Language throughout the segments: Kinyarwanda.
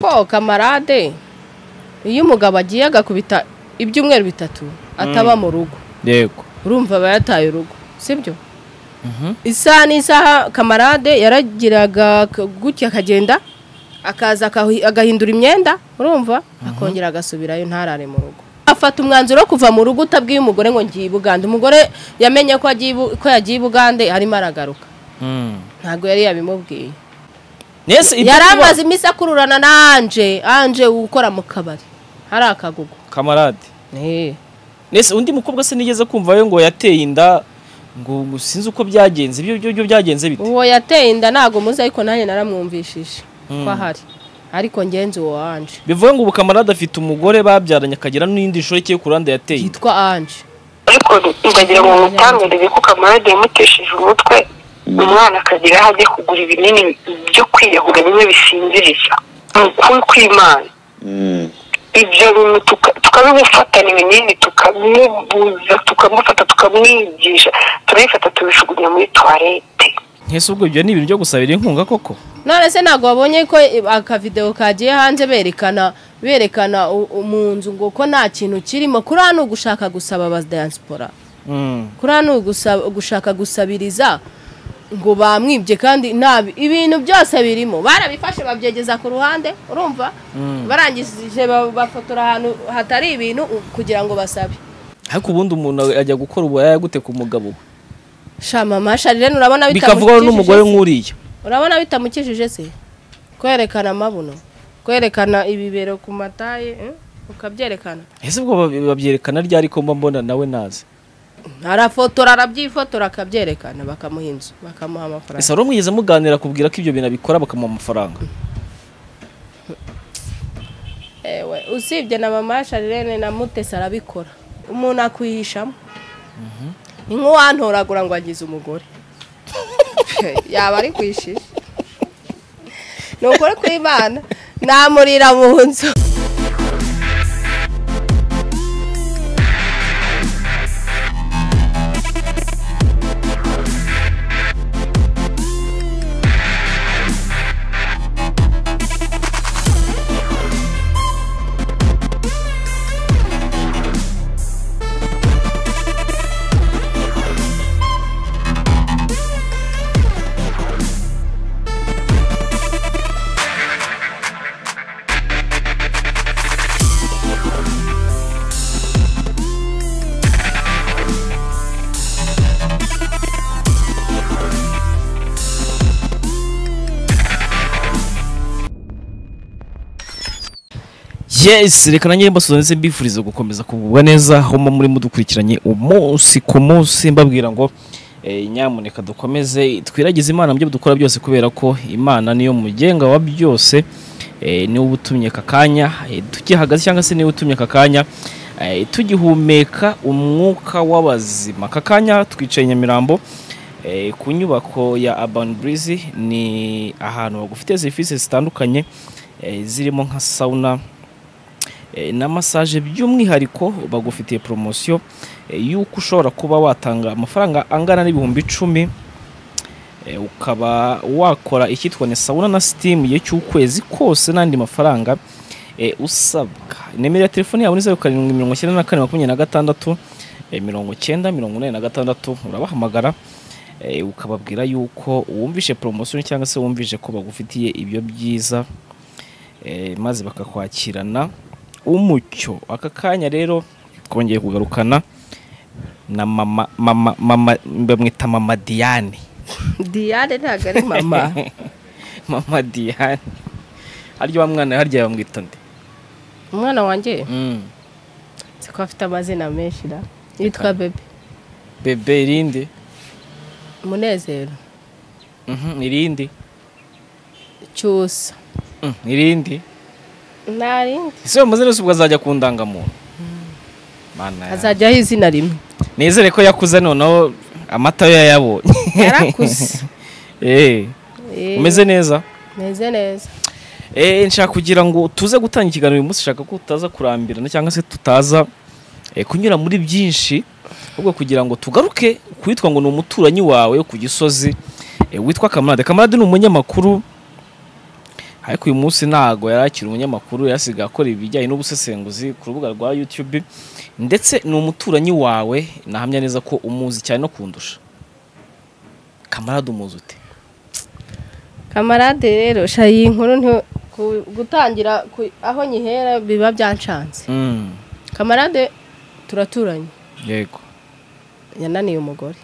ko kamarade iyo umugabo agiye agakubita ibyumweru bitatu ataba mu rugo yego urumva aba yataye urugo sibyo isaha n'isaha kamarade yaragiraga k- gutya akagenda akaza akahi- agahindura imyenda urumva akongera agasubirayo ntarare mu rugo afata umwanzuro wo kuva mu rugo utabwiye umugore ngo ngiye i bugande umugore yamenye ko agiye i Bu- ko yagiye i bugande arimo aragaruka Mm. ntabwo yari yabimubwiye Yes, ibyo yari kuba- amaze iminsi akururana na anje anje ukora mu kabari hari akagugu kamarade Eh. nese undi mukobwa se nigeze kumvayo ngo yateye inda ngo ngo sinzi uko byagenze ibyo byo byo byagenze bite uwo yateye inda ntabwo muzi ariko nanjye naramwumvishije ko Mm. ahari ariko ngenzi uwo anje bivuye ngo ubu kamarade afite umugore babyaranye akagira n'indi nshoreke yo ku ruhande yateye inda yitwa anje ariko ndagira ngo mutangarize ko kamarade yamutesheje umutwe umwana akagira aho ajya kugura ibinini byo kwiyahura bimwe bisinziriza ni ukuri kw'imana ibyo bintu tuka- tukabimufatana ibinini tukamubuza tukamufata tukamwigisha turabifata tubishugunya muri tuwarete ntese ubwo ibyo ni ibintu byo gusabira inkunga koko none se ntabwo wabonye ko akavidewo kagiye hanze berekana berekana u- u- mu nzu ngo ko nta kintu kirimo kuri hano ugushaka gusaba abadiyansipora Mm. kuri hano gusa- gushaka gusabiriza ngo bamwibye kandi nabi ibintu byose birimo barabifashe babyegeza ku ruhande urumva barangije ba- bafotora ahantu hatari ibintu u- kugira ngo basabe ariko ubundi umuntu ajya gukora uburaya gute ku mugabo we shamama sharirene urabona bikavugwaho bitamukijije n'umugore se? nk'uriya urabona bitamukijije se kwerekana amabuno kwerekana ibibero ku mataye eh? ukabyerekana ese ubwo bab- babyerekana ryari ko mba mbona nawe nazi arafotora arabyifotora akabyerekana bakamuha inzu bakamuha amafaranga ese wari mwigeze muganira kubwira ko ibyo bintu abikora bakamuha amafaranga ewe usibye na mama sharirene na mutesi arabikora umuntu akwihishamo ni nk'uwantoragura ngo agize umugore yaba ari kwishisha ni ukuri kw'imana namurira mu nzu yes reka nanjye mbasuza ndetse mbifuriza gukomeza kugubwa neza aho muba muri mudukurikiranye umunsi ku munsi mbabwira ngo eh, nyamuneka dukomeze twiragize imana mu byo dukora byose kubera ko imana niyo mugenga wa byose eh, niwe uba utumye aka kanya eh, tukihagaze cyangwa se niwe utumye aka kanya eh, tugihumeka umwuka w'abazima aka kanya twicaye i nyamirambo Eh, ku nyubako ya Urban Breeze ni ahantu bagufite serivisi zitandukanye eh, zirimo nka sauna eh, na massage by'umwihariko bagufitiye poromosiyo y'uko ushobora kuba watanga amafaranga angana n'ibihumbi icumi eh, ukaba wakora icyitwa ni sauna na sitimu igihe cy'ukwezi kose n'andi mafaranga eh, usabwa nimero ya telefoni yabo ni zeru karindwi mirongo icyenda na kane makumyabiri na gatandatu eh, mirongo icyenda mirongo inani na gatandatu urabahamagara eh, ukababwira yuko wumvishe poromosiyo cyangwa se wumvishe ko bagufitiye ibyo byiza eh, maze bakakwakirana umucyo aka kanya rero twongeye kugarukana na mama mama mama bamwita mama Diane diane ntabwo ari mama mama Diane harya wa mwana harya bamwita nde umwana wanjye mm. siko afite amazina menshi da yitwa bebe bebe irindi umunezero mhm irindi cyusa mm. irindi nta rindi ese bamaze nose ubwo azajya ku ndangamuntu mana ya- azajyaho izina rimwe nizere ko yakuze noneho amata yo yayabonye yarakuze eh Eh, umeze neza meze neza Eh, nshaka kugira ngo tuze gutanga ikiganiro uyu munsi nshaka ko tutaza kurambirana cyangwa se tutaza eh, kunyura muri byinshi ahubwo kugira ngo tugaruke ku witwa ngo ni umuturanyi wawe wo ku gisozi eh, witwa kamarade kamarade ni umunyamakuru ariko uyu munsi ntago yari akiri umunyamakuru yarasigaye akora ibijyanye n'ubusesenguzi ku rubuga rwa yutube ndetse ni umuturanyi wawe nahamya neza ko umuzi cyane no kundusha kamarade umuzi ute kamarade rero shayi iyi nkuru nti- ku- gutangira ku- aho nyihera biba byancanze Mm, kamarade turaturanye yego yananiye umugore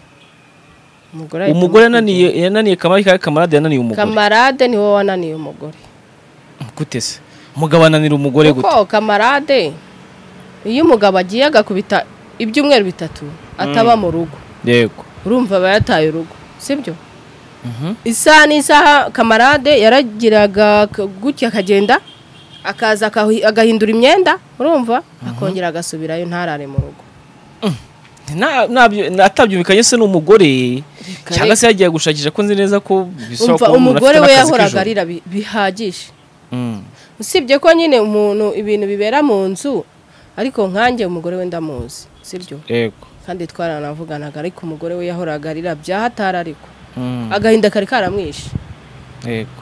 umugore ahita amubwira. umugore yananiye yananiye kamarade kandi kamarade yananiye umugore kamarade ni wowe wananiye umugore gute se umugabo ananira umugore gute kuko kamarade iyo umugabo agiye agakubita ibyumweru bitatu ataba mu rugo yego urumva aba yataye urugo sibyo Mhm. isaha n'isaha kamarade yaragiraga k- gutya akagenda akaza akahi- agahindura imyenda urumva akongera agasubirayo ntarare mu rugo Na- nabyo- na- atabyumvikanye se n'umugore cyangwa se yagiye gushakisha ko nzi neza ko bisaba umva kuba umuntu umugore afite we n'akazi yahoraga k'ijoro. arira bi- bihagije Mm, usibye ko nyine umuntu ibintu bibera mu nzu ariko nkanjye umugore we ndamuzi sibyo yego kandi twaranavuganaga ariko umugore we yahoraga arira byaho atari ariko Mm, agahinda kari karamwishe yego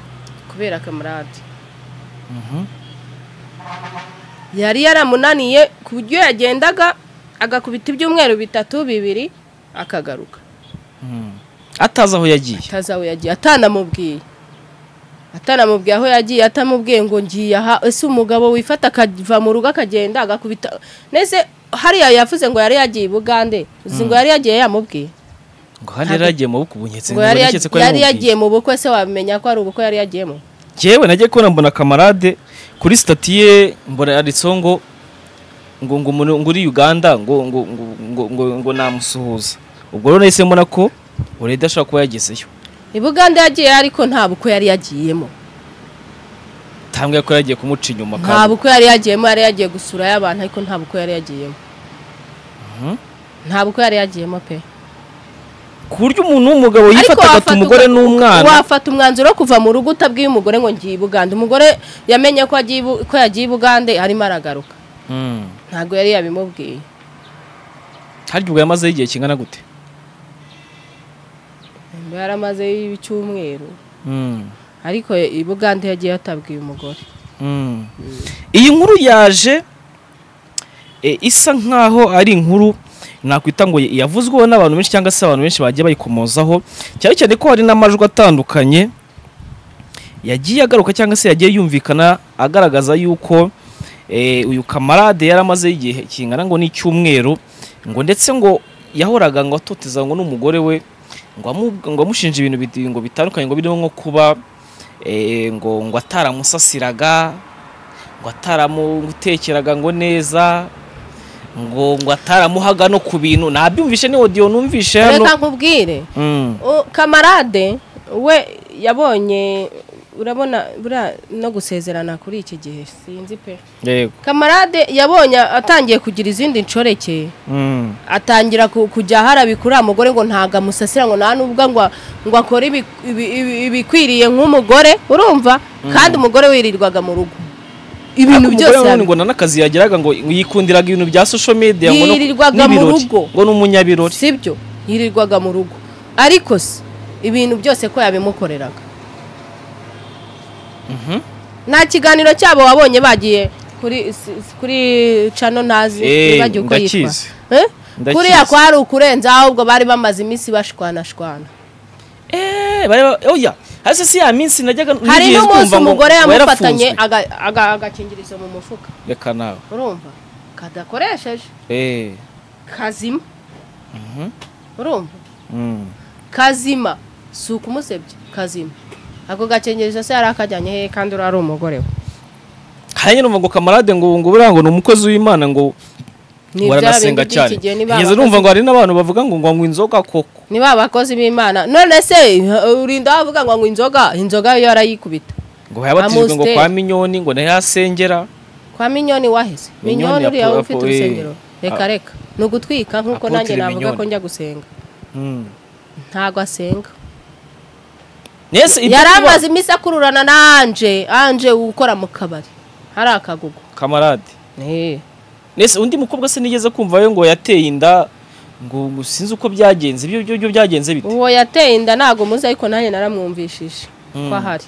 kubera kamarade Mhm. yari yaramunaniye ku buryo yagendaga agakubita ibyumweru bitatu bibiri akagaruka Mm. atazi aho yagiye atazawe yagiye atanamubwiye atanamubwiye aho yagiye atamubwiye ngo ngiye aha ese umugabo wifata akava mu rugo akagenda agakubita nese hariya yavuze ngo yari yagiye i bugande uzi ngo yari yagiye yamubwiye ngo handi yari yagiye mu bukwe ubunyetse ngo yari naketse ko yagi- yari yamubwiye. yagiye mu bukwe se wamenya ko ari ubukwe yari yagiyemo Jyewe nagiye kubona mbona kamarade kuri sitati ye mbona yanditseho ngo ngo ngo umuntu- ngo uri uganda ngo ngo ngo ngo ngo, ngo namusuhuza ubwo rero nahise mbona ko ureda ashobora kuba yagezeyo i bugande yagiye ariko nta bukwe yari yagiyemo tambwe ko yagiye kumuca inyuma nta kandi bukwe yari yagiyemo yari yagiye gusurayo abantu ariko nta bukwe yari yagiyemo Mhm. nta bukwe yari yagiyemo pe ku buryo umuntu w'umugabo yifata agata wafata umugore uga- n'umwana wafata umwanzuro wo kuva mu rugo utabwiye umugore ngo ngiye i bugande umugore yamenye ko agiye i Bu- ko yagiye i bugande arimo aragaruka Mm. ntabwo yari yabimubwiye harya ubwo yamazeho igihe kingana gute ngo yaramaze icyumweru ariko i bugande yagiye yatabwiye umugore Mm. iyi nkuru yaje e, isa nkaho ari inkuru nakwita ngo yavuzweho n'abantu benshi cyangwa se abantu benshi bagiye bayikomozaho cyane cyane ko hari n'amajwi atandukanye yagiye agaruka cyangwa se yagiye yumvikana agaragaza yuko e, uyu kamarade yari amaze igihe kingana ngo n'icyumweru ngo ndetse ngo yahoraga ngo atoteza ngo n'umugore we ngo amu- ngo amushinja ibintu biti- ngo bitandukanye ngo birimo nko kuba e, ngo ngo ataramusasiraga ngo ataramutekeraga ngo neza ngo ngo ataramuhaga no ku bintu nabyumvishe ni audio numvishe hano reka nkubwire Mm, U- kamarade we yabonye urabona buriya no gusezerana kuri iki gihe sinzi pe yego kamarade yabonye atangiye kugira izindi nshoreke Mm, atangira ku- kujya harabikura mugore ngo ntago amusasira ngo nta nubwo ngo ngo akore ibi- ibi- ibi- ibikwiriye nk'umugore urumva kandi umugore wirirwaga mu rugo ibintu ariko umugore byose nanone ngo yabi- nta n'akazi yageraga ngo yikundiraga ibintu bya social media ngo no- Yirirwaga mu n'ibirori, rugo. ngo n'umunyabirori sibyo yirirwaga mu rugo ariko se ibintu byose ko yabimukoreraga Mhm. nta kiganiro cyabo wabonye bagiye kuri si- si- kuri cano ntazi Eh, wibagiwe uko yitwa ndakizi. Eh? Ndakizi. kuriya kwari ukurenza ahubwo bari bamaze iminsi bashwanashwana Eh, bari ba- oya hasi si ya minsi najyaga hari nigeze n'umunsi kumva ngo- umugore ngo yamufatanye yarafunzwe. aga- aga- agakingirizo mu mufuka reka nawe urumva kadakoresheje Eh, kazima mhm, urumva mm. kazima si ukumusebye kazima ako gakingirizo se yari akajyanye hehe kandi uriya ari umugore we hanyuma numva ngo kamarade ngo ngo buriya ngo ni umukozi w'imana ngo Ni bya baranasenga bindi by'iki cyane gihe, ni ba ngeze bakozi- numva ngo hari n'abantu bavuga ngo ngwanywa inzoga koko ni ba bakozi b'imana none se urinda wavuga ngo ngo inzoga inzoga yo arayikubita ngo yabatijwe ngo Amusiteri. kwa minyoni ngo nayo yasengera kwa minyoni waheze Minyoni minyoni uriya yapo- ufite yapo- urusengero eh, reka a- reka ni ugutwika nk'uko Apotre nanjye navuga Minyoni. ko njya gusenga Mm. ntago asenga Yes, ibyo yari kuba- amaze iminsi akururana na anje anje ukora mu kabari hari akagugu kamarade nese undi mukobwa se nigeze kumva we ngo yateye inda ngo ngo sinzi uko byagenze ibyo byo byo byagenze bite uwo yateye inda ntabwo muzi ariko nanjye naramwumvishije Mm. ko ahari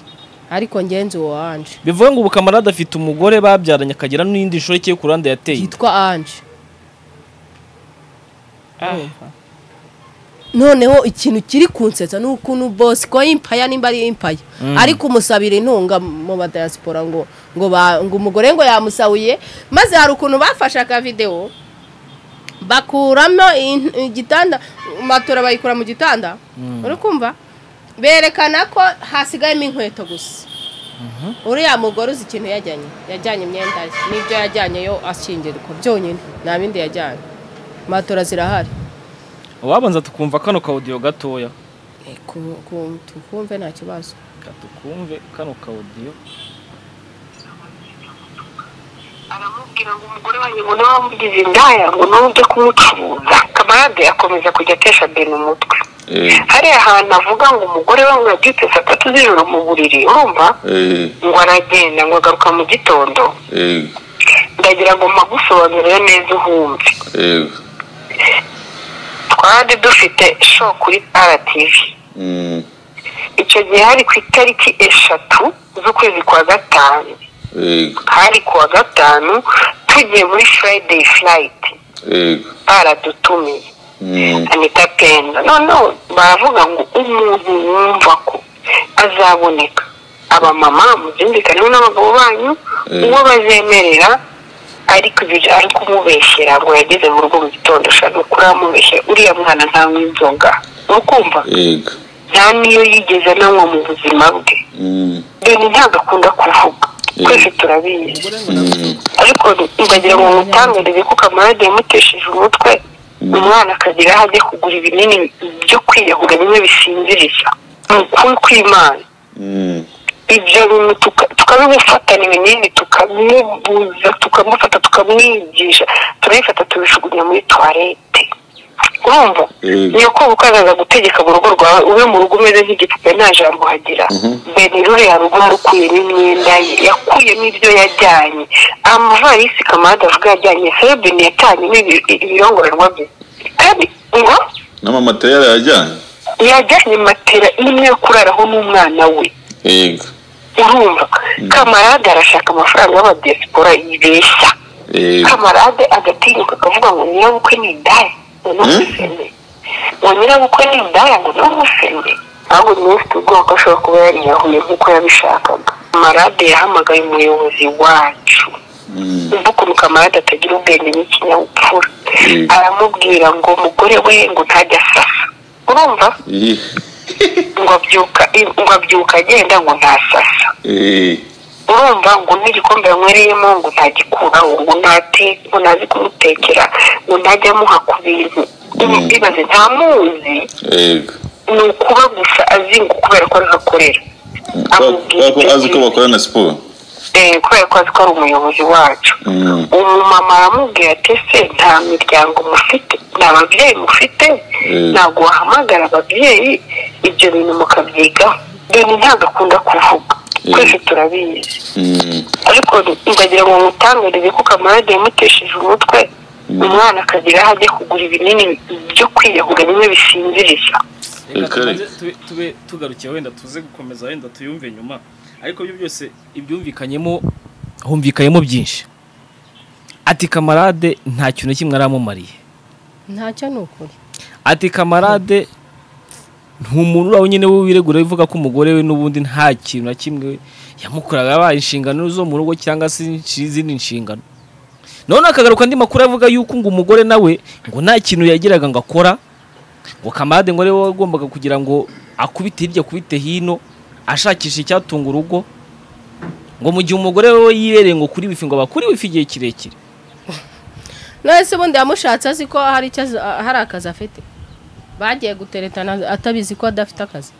ariko ngenzi uwo anje bivuga ngo ubu kamarade afite umugore babyaranye akagira n'indi nshoreke yo ku ruhande yateye inda yitwa anje noneho ikintu kiri kunsetsa ni ukuntu bose ko impaya nimba ari impaya ariko umusabira intunga mu badayasipora ngo ngo ba- ngo umugore ngo yamusahuye maze hari ukuntu bafashe akavidewo bakuramo in- igitanda matora bayikura mu gitanda uri kumva berekana ko hasigayemo inkweto gusa uriya mugore uzi ikintu yajyanye yajyanye imyenda ye n'ibyo yajyanye yo ashyingirwa byonyine nta bindi yajyanye matora zirahari wabanza tukumva kano kawudiyo gatoya ku- ku- tukumve nta kibazo Reka tukumve kano kawudiyo aramubwira ngo umugore wanjye ngo niba wamugize indaya ngo niba ujye kumucuruza kamarade akomeza kujya atesha bene umutwe Eh, hariya hantu avuga ngo umugore we ngo yabyutse saa tatu z'ijoro mu buriri urumva eh, ngo aragenda ngo agaruka mu gitondo eh, ndagira ngo mpagusobanurire neza uhumve eh, twari dufite show kuri rtv mm, icyo gihe hari ku itariki eshatu z'ukwezi kwa gatanu eh, hari ku wa gatanu tugiye muri friday flight eh, baradutumiye mm, anita pendo noneho baravuga ngo umuntu wumva ko azaboneka abamama muzindikaneho n'abagabo banyu Eh. uwo bazemerera ariko ibyo ari kumubeshyera ngo yageze mu rugo mu gitondo ushaka ukuri amubeshyera uriya mwana ntanywa inzoga ukumva eh, nta n'iyo yigeze ananywa mu buzima bwe mm, deni ntabwo akunda kuvuga Eh. twese turabizi mm, ariko ndagira ngo mutangarize ko kamarade yamutesheje umutwe umwana akagira aho ajya kugura ibinini byo kwiyahura bimwe bisinziriza ni ukuri kw'imana mm, ibyo bintu tuka- tukabimufatana ibinini tukamubuza tukamufata tukamwigisha turabifata tubijugunya muri tuwarete urumva Eh. niyo kumva uko azaza gutegeka mu rugo rwawe ube mu rugo umeze nk'igipupe nta jambo hagira bene ruriya rugo rukuyemo imyenda ye yakuyemo ibyo yajyanye amavarisi kamarade avuga yajyanye sebeni yatanyemo ibi- ibirongorerwa bye kandi ngo n'amamatera yajyanye yajyanye matera imwe yo kuraraho n'umwana we eh, urumva kamarade arashaka amafaranga y'abadiyasipora yibeshya eh, kamarade agatinyuka akavuga ngo nyirabukwe ni indaya ngo ni umuseme ngo nyirabukwe ni indaya ngo ni umuseme ntabwo niwe ufite ubwoko ashobora kuba yariyahuye nk'uko yabishakaga kamarade yahamagaye umuyobozi wacu mm, umva ukuntu kamarade atagira ubwenge n'ikinyabupfura Mm. aramubwira ngo umugore we ngo ntajya asasa urumva ih, ngo abyuka ngo abyuka agenda ngo ntasasa eh, urumva ngo n'igikombe yanywereyemo ngo ntagikuraho ngo ntate ngo ntazi kumutekera ngo ntajya amuha ku bintu ibibaze ntamuzi eh. ni ukuba gusa azinga kubera ko ariho akorera Kubera ko- kubera ko azi ko bakorana siporo Eh, kubera ko azi ko ari umuyobozi wacu Mm, umumama aramubwira ati ese nta miryango mufite nta babyeyi mufite Mm. ntabwo wahamagara ababyeyi ibyo bintu mukabyigaho deni ntabwo akunda kuvuga Mm. twese turabizi mm, ariko ndagira ngo mutangarize ko kamarade yamutesheje umutwe umwana akagira aho ajya kugura ibinini byo kwiyahura bimwe bisinziriza reka Reka tubanze tube- tube tugarukiye wenda tuze gukomeza wenda tuyumve nyuma ariko ibyo byose ibyumvikanyemo humvikanyemo byinshi ati kamarade nta kintu na kimwe aramumariye ntacyo ni ukuri ati kamarade ntumuntu urawe nyine we wiregura uvuga ko umugore we n'ubundi nta kintu na kimwe yamukoraga yabaye inshingano zo mu rugo cyangwa se inshi- izindi nshingano none akagaruka andi makuru avuga yuko ngo umugore nawe ngo nta kintu yagiraga ngo akora ngo kamarade ngo ariwe wagombaga kugira ngo akubite hirya akubite hino ashakisha icyatunga urugo ngo mu gihe umugore we yibereye ngo kuri wifi ngo bakuri wifi igihe kirekire none se ubundi yamushatse azi ko hari icyo azi- hari akazi afite bagiye guteretana atabizi ko adafite akazi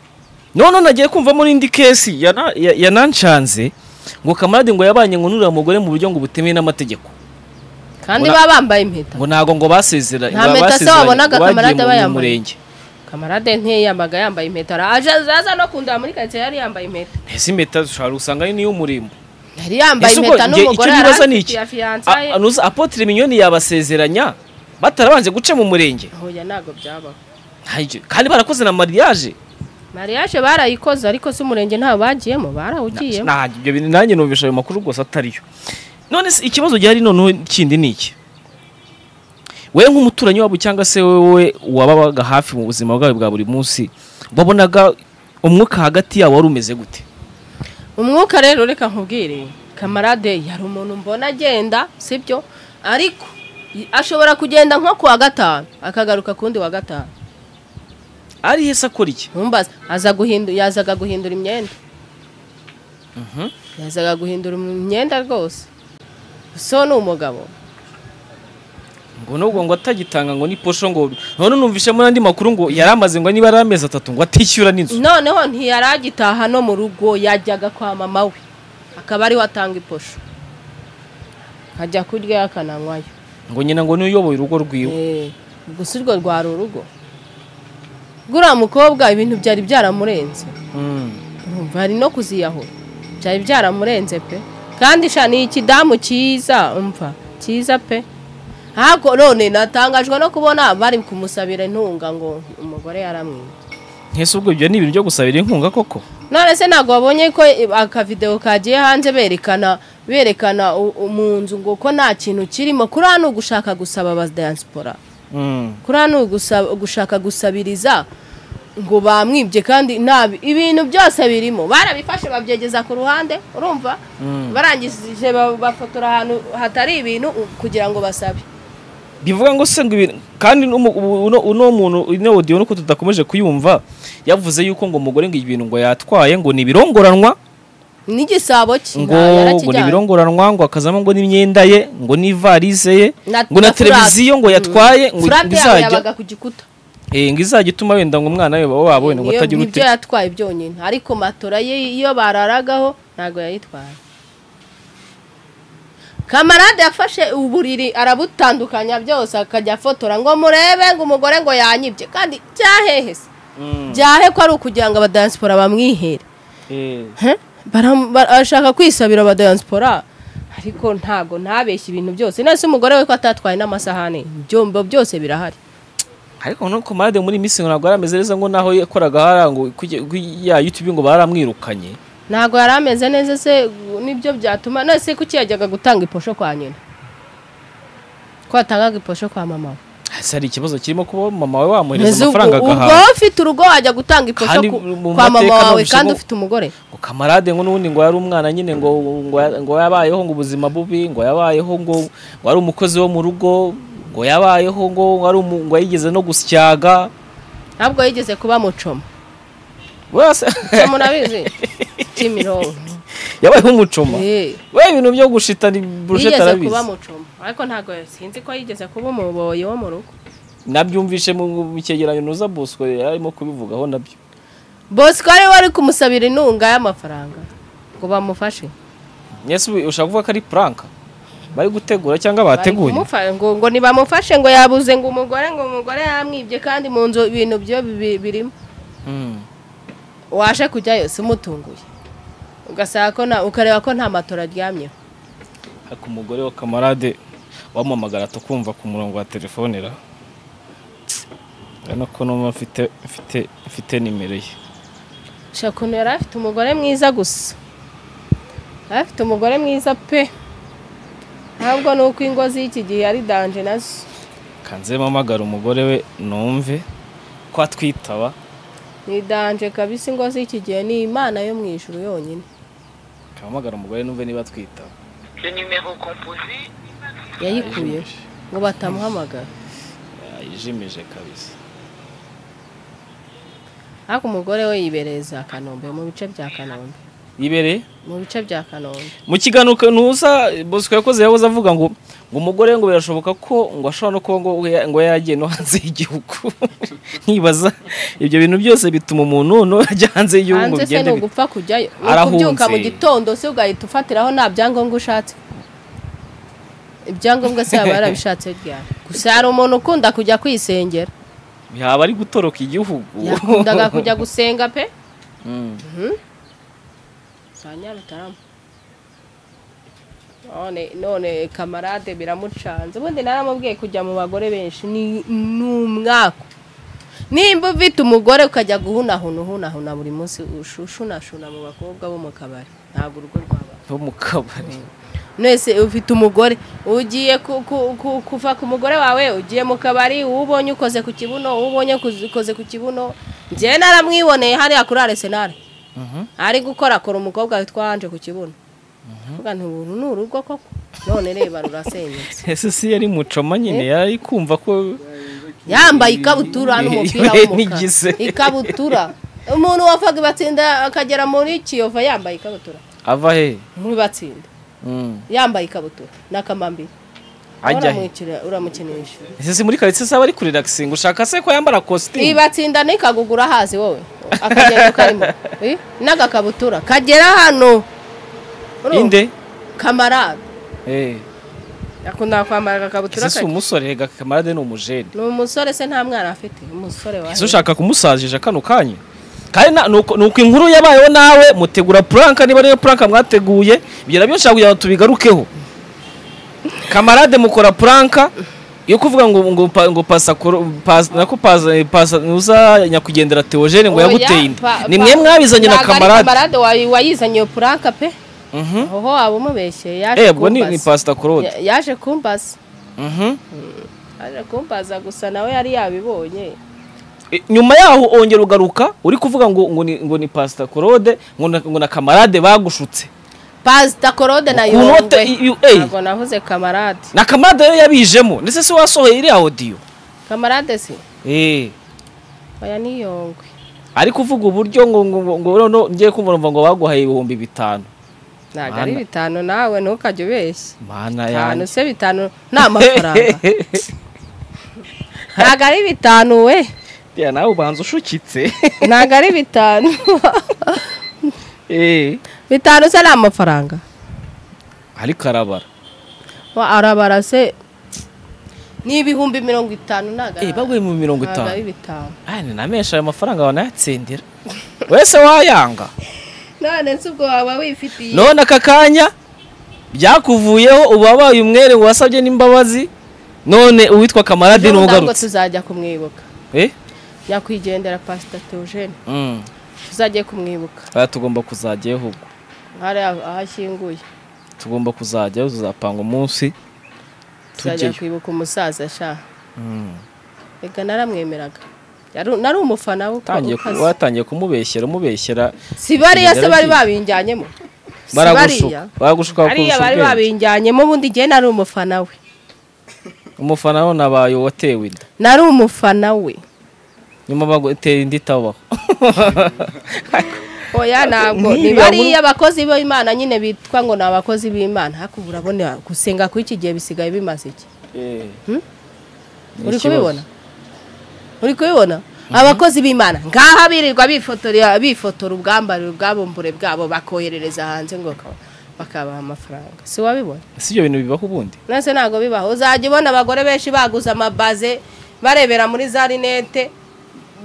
none nagiye kumvamo n'indi kesi yana- ya- yananshanze ngo kamarade ngo yabanye ngo n'uriya mugore mu buryo ngo butemewe n'amategeko kandi Ngo baba bambaye impeta ngo ntabwo ngo basezera Nta mpeta se wabonaga Kamarade aba yambaye? murenge kamarade ntiyiyambaga yambaye impeta araje aza no kundaba muri karitsiye yari yambaye impeta ese impeta ushobora gusanga ari n'iy'umurimbo yari yambaye Ese ubwo impeta njye- n'umugore icyo nibaza ni iki ya fiyansaye A- anuza apotire minyoni yabasezeranya batarabanje guca mu murenge hoya ntabwo byabaho Nta- ibyo- kandi barakoze na mariage mariage barayikoze ariko si umurenge ntawe bagiyemo barawugiyemo Nta- ibyo bintu nanjye numvisha ayo makuru rwose atariyo none se ikibazo gihari noneho kindi ni iki we nk'umuturanyi wabo cyangwa se wowe wababaga hafi mu buzima bwawe bwa buri munsi wabonaga umwuka hagati yabo wari umeze gute umwuka rero reka nkubwire kamarade yari umuntu mbona agenda sibyo ariko y- ashobora kugenda nko ku wa gatanu akagaruka kundi wa gatanu ari hese akora iki ntumbaze aza guhindu yazaga guhindura imyenda yazaga guhindura imyenda rwose so ni umugabo ngo nubwo ngo atagitanga ngo ni posho ngo none numvisha muri andi makuru ngo yari amaze ngo niba ari amezi atatu ngo atishyura n'inzu noneho ntiyaragitaha no mu rugo yajyaga kwa mama we akaba ariho atanga iposho ajya kurya akananywayo ngo nyina ngo niyo uyoboye urugo rwiwe Eh, gusa urwo rwari urugo guriya mukobwa ibintu byari byaramurenze Mm. urumva hari no kuziyahura byari byaramurenze pe kandi sha ni ikidamu cyiza umva cyiza pe ntabwo none natangajwe no kubona bari kumusabira intunga ngo umugore yaramwiye nk'ese ubwo ibyo ni ibintu byo gusabira inkunga koko none se ntabwo wabonye ko akavidewo kagiye hanze berekana berekana u- u- mu nzu ngo ko nta kintu kirimo kuri hano gushaka gusaba abadiyansipora Mm. kuri hano gusaba- gushaka gusabiriza ngo bamwibye kandi nta ibintu byose birimo barabifashe babyegeza ku ruhande urumva Mm. barangije ba- bafotora ahantu hatari ibintu u- kugira ngo basabe bivuga ngo se ngo ibintu kandi n'umu- ubu- uno uno muntu ino audio nuko tudakomeje kuyumva yavuze yuko ngo umugore ngo ibintu ngo yatwaye ngo ni ibirongoranwa n'igisabo cye nta- ngo ngo ni yarakijyanye. ibirongoranwa ngo akazamo ngo n'imyenda ye ngo n'ivalise ye Na- ngo na na furate. televiziyo ngo yatwaye ngo Furate ngo yabo izajya yabaga ku gikuta eh, ngo izajya ituma wenda ngo umwana we baba babona ngo Niyo- atagira ute nibyo yatwaye byonyine ariko matora ye iyo bararagaho ntabwo yayitwaye kamarade yafashe uburiri arabutandukanya byose akajya afotora ngo murebe ngo umugore ngo yanyibye kandi byahehe se Mm. byahe ko ari ukugira ngo abadayansipora bamwihere Eh, He? Bara- bara- arashaka kwisabira abadayansipora ariko ntabwo ntabeshye ibintu byose nese umugore we ko atatwaye n'amasahani ibyombo byose birahari ariko no komade muri iminsi ngo ntabwo yarameze neza ngo naho yakoraga hariya ngo kujya- kujya- ya YouTube ngo baramwirukanye ntabwo yari ameze neza se nibyo byatuma nese kuki yajyaga gutanga iposho kwa nyina ko yatangaga iposho kwa mama we ese hari ikibazo kirimo kuba mama we wamuhereza Mbese ubwo amafaranga ubwo agahaha ufite urugo wajya gutanga iposho Kandi ku- mu kwa mama mateka wawe numvise kandi ngo- ufite umugore ngo kamarade ngo n'ubundi ngo yari umwana nyine ngo ngo ya- ngo yabayeho ngo ubuzima bubi ngo yabayeho ngo ngo ari umukozi wo mu rugo ngo yabayeho ngo ari umu- ngo yigeze no gusyaga ntabwo yigeze kuba mucoma wese mucoma urabizi kimironko yabayeho umucuma Eh, we ibintu byo gushitana burusheti yigeze kuba arabizi mucoma ariko ntabwo sinzi ko yigeze kuba umuboyi wo mu rugo nabyumvishe mu mu cyegeranyo nuza bosco yarimo kubivugaho nabyo bosco ari we wari kumusabira intunga y'amafaranga ngo bamufashe mwese ubu- ushaka kuvuga ko ari prank bari gutegura cyangwa Bari bateguye kumufa- ngo ngo ntibamufashe ngo yabuze ngo umugore ngo umugore yamwibye kandi mu nzu ibintu byo bibi- birimo Mm. waje kujyayo si umutunguye ugasanga ko nta- ukareba ko nta matora aryamyeho ariko umugore wa kamarade wamamagara tukumva ku murongo wa telefone ra urabona ko n'umwe afite afite afite nimero ye sha ukuntu yari afite umugore mwiza gusa yari afite umugore mwiza pe ntabwo ni uko ingo z'iki gihe ari danje nazo kanze mpamagara umugore we numve ko atwitaba ni danje kabisa ingo z'iki gihe ni imana yo mu ijuru yonyine kampamagara umugore numve niba atwitaba yayikuye ngo batamuhamagara yijimije kabisa ariko umugore we yibereza kanombe mu bice bya kanombe yibereye mu bice bya kanombe mu kiganiro ntuza bosco yakoze yahoze avuga ngo ngo umugore we ngo birashoboka ko ngo ashobora no kuba ngo ya- ngo yaragiye no hanze y'igihugu nkibaza ibyo bintu byose bituma umuntu no ajya hanze y'igihugu ngo hanze se bigende ni bite. ugupfa kujyayo Ni Arahunze. ukubyuka mu gitondo se ugahita ufatiraho nta byangombwa ushatse ibyangombwa se yaba yarabishatse ryari gusa hari umuntu ukunda kujya kwisengera yaba ari gutoroka igihugu yakundaga kujya gusenga pe Mm. za nyarutarama none none kamarade biramucanze ubundi naramubwiye kujya mu bagore benshi ni ni umwaku nimba ufite umugore ukajya guhunahuna uhunahuna buri munsi ushunashuna mu bakobwa bo mu kabari ntabwo urugo rwaba bo mu kabari mwese ufite umugore ugiye ku- ku- ku- kuva ku mugore wawe ugiye mu kabari uwo ubonye ukoze ku kibuno uwo ubonye kuzi- ukoze ku kibuno njyewe naramwiboneye hariya kuri arisenali Mhm. ari gukora kora umukobwa witwa anje ku kibuno mvuga nti ubu ni urugo koko none reba rurasenyutse ese si yari mucoma nyine yari kumva ko yambaye ikabutura n'umupira Yewe w'umukara n'igize. ikabutura umuntu wavaga ibatsinda akagera muri kiyovu yambaye ikabutura ava he muri batsinda Mm. yambaye ikabutura n'akamambiri ajya he uramwikira- uramukinisha ese si muri karitsiye saba ari kuri relaxing ushaka se ko yambara kositimu ibatsinda nikagugura hazi wowe akagenda karimo Eh, n'agakabutura kagera hano Urumva? inde kamarade Eh, akunda kwambara agakabutura ese si kake. umusore rega kamarade ni umujene ni umusore se nta mwana afite umusore wa ese ushaka kumusazisha kano kanya kandi na- nuko nuko inkuru yabayeho nawe mutegura puranka niba ariyo puranka mwateguye ibyo nabyo nshaka kugira ngo tubigarukeho kamarade mukora puranka yo kuvuga ngo ngo pa- ngo pasa koro- pas- nako pasa pasa nuza nyakugendera Theogene ngo Oya, yaguteye inda pa- ni pa- mwe mwabizanye na ntabwo ari kamarade kamarade wayi- wayizanye iyo puranka pe Mhm. aho waba umubeshye eh yaje ubwo ni ni kumbaza pasita korode Ya- yaje kumbaza Mhm. yaje kumbaza gusa nawe yari yabibonye E, nyuma yaho ongera ugaruka uri kuvuga ngo ngo ni ngo ni pasita korode ngo na- ngo na kamarade bagushutse pasita korode na Ukuntu yungwe i- i- eh. ntabwo navuze kamarade na kamarade rero yabijemo ndetse se wasohoye iriya odiyo kamarade si eh oya ni yongwe ariko uvuga uburyo ngo ngo ngo- ngo no ngiye kumva numva ngo baguhaye ibihumbi bitanu ntabwo ari Mana. bitanu nawe ntukajya ubeshya mana bitanu yanjye se bitanu ni amafaranga ntabwo ari bitanu we ya nawe ubanza ushukitse ntabwo ari bitanu eh bitanu se ni amafaranga ariko arabara Wa, arabara se ni ibihumbi mirongo itanu ntabwo eh ari baguye mu mirongo ntabwo ari itanu bitanu aya ni namenshi ayo mafaranga banayatsindira wese wayanga none se ubwo waba wifitiye none aka kanya byakuvuyeho uba wabaye umwere wasabye n'imbabazi none uwitwa kamarade Ejo niwe bundi ahubwo ugarutse tuzajya kumwibuka eh nyakwigendera pasita teogene mm tuzajye kumwibuka aya tugomba kuzajyayo ahubwo hari aho ashyinguye tugomba kuzajyayo tuzapanga umunsi tuzajya tujyeyo kwibuka umusaza shaha Mm. reka naramwemeraga Yaru- nari umufana we uko Utangiye ku- ukaze. watangiye kumubeshyera umubeshyera si bariya se bari Yarabyize. babinjyanyemo Si baragushuka bariya. baragushuka bariya bari bakurusha ubwenge babinjyanyemo ubundi igihe nari umufana we umufana we nabaye watewe inda nari umufana we nyuma bagutera inda itabaho oya ntabwo ni bariya abakozi b'imana nyine bitwa ngo ni abakozi b'imana ariko ubu urabona gusenga kw'iki gihe bisigaye bimaze iki Hmm? Ni uri ikibazo. kubibona uri kubibona abakozi b'imana ngaha birirwa bifotora bifotora ubwambariro ubwabumbure bwabo bakoherereza hanze ngo baka- bakabaha amafaranga si wabibona si ibyo bintu bibaho ubundi nase ntabwo bibaho uzajya ubona abagore benshi baguze amabaze barebera muri za rinete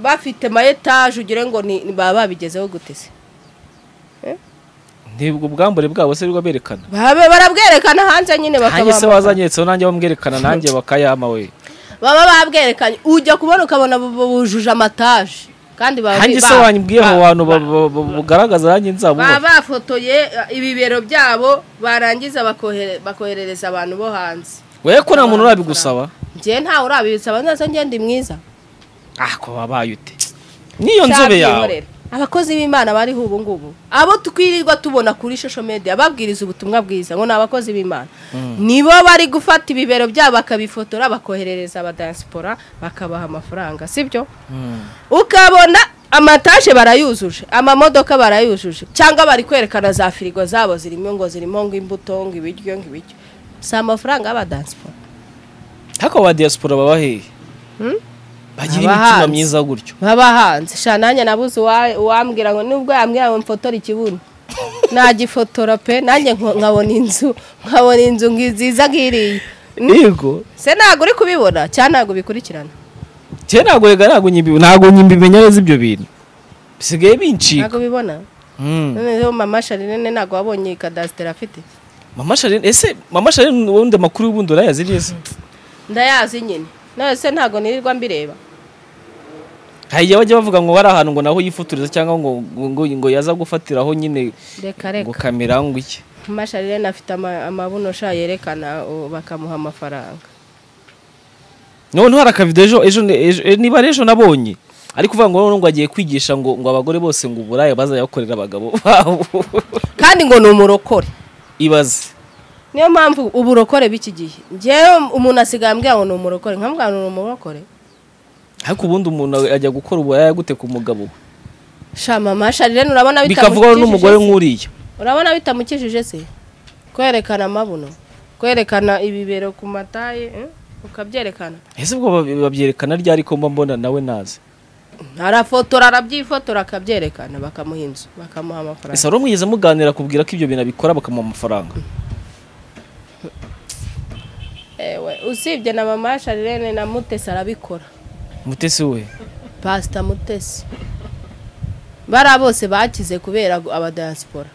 bafite mayetaje ugire ngo ni ni- baba babigezeho gute se ntibwo ubwambure bwabo se bwo berekana Baba barabwerekana hanze nyine nanjye se bakaba wazanyetseho nanjye bamwerekana nanjye bakayama we baba babwerekanye ujya kubona ukabona bu- bu- bujuje amataje kandi baba nanjye se ba- wanyibwiye ba- abo bantu ba- ba- ba- bugaragaza nanjye baba nzabubaha bafotoye eh, ibibero byabo barangiza bakohere- bakoherereza abantu bo hanze we ko nta muntu urabigusaba njyewe ntawe urabibisaba neza njye ndi mwiza ah ko wabaye ute n'iyo nzobe yawe Cyabyikorera. abakozi b'imana bariho ubu ngubu abo twirirwa tubona kuri social media babwiriza ubutumwa bwiza ngo ni abakozi b'imana nibo bari gufata ibibero byabo bakabifotora bakoherereza abadansipora bakabaha amafaranga sibyo ukabona amataje barayujuje amamodoka barayujuje cyangwa bari kwerekana za firigo zabo zirimo ngo zirimo ngo imbuto ngo ibiryo ngo ibiryo si amafaranga y'abadansipora ariko ba diaspora baba hehe bagira imitima Abahanzi. myiza gutyo baba hanze sha nanjye nabuze uwa- uwambwira ngo nubwo yambwira ngo mfotora ikibuno nagifotora pe nanjye nko- nkabona inzu nkabona inzu ngi- nziza nk'iriya yego se ntabwo uri kubibona cyangwa ntabwo ubikurikirana Cye ntabwo rega ntabwo nyimbi ntabwo nyimbi menya neza ibyo bintu. Bisigaye bincika. ntabwo ubibona Mm. noneho mama sharinene ntabwo wabonye kadasiteri afite Mama Charlene ese Mama Charlene ubundi amakuru y'ubundi urayazi neza. ndayazi nyine none se ntabwo nirirwa mbireba hari igihe bajya bavuga ngo bari ahantu ngo naho yifotoreza cyangwa ngo ngo ngo yaza gufatiraho nyine reka ngo reka kamera ngo iki masharirene afite ama- amabunosha yerekana o, bakamuha amafaranga noneho hari akavido ejo ejo ejo- e, niba ari ejo nabonye ari kuvuga ngo noneho ngo agiye kwigisha ngo ngo abagore bose ngo uburaya bazajya bakorera abagabo babo kandi ngo ni umurokore ibaze niyo mpamvu uburokore b'iki gihe ngewe umuntu asigaye ambwira ngo ni umurokore nkamubwira ngo ni umurokore ariko ubundi umuntu ajya gukora uburaya gute ku mugabo we? shama masharirene urabona bikavugwaho bitamukijije n'umugore se? nk'uriya urabona bitamukijije se kwerekana amabuno kwerekana ibibero ku mataye eh? ukabyerekana ese ubwo babi- babyerekana ryari ko mba mbona nawe nazi arafotora arabyifotora akabyerekana bakamuha inzu bakamuha amafaranga ese wari umwigeze muganira kubwira ko ibyo bintu abikora bakamuha amafaranga ewe usibye na mama sharirene na mutesi arabikora mutesi we pasita mutesi bariya bose bakize kubera abadayasipora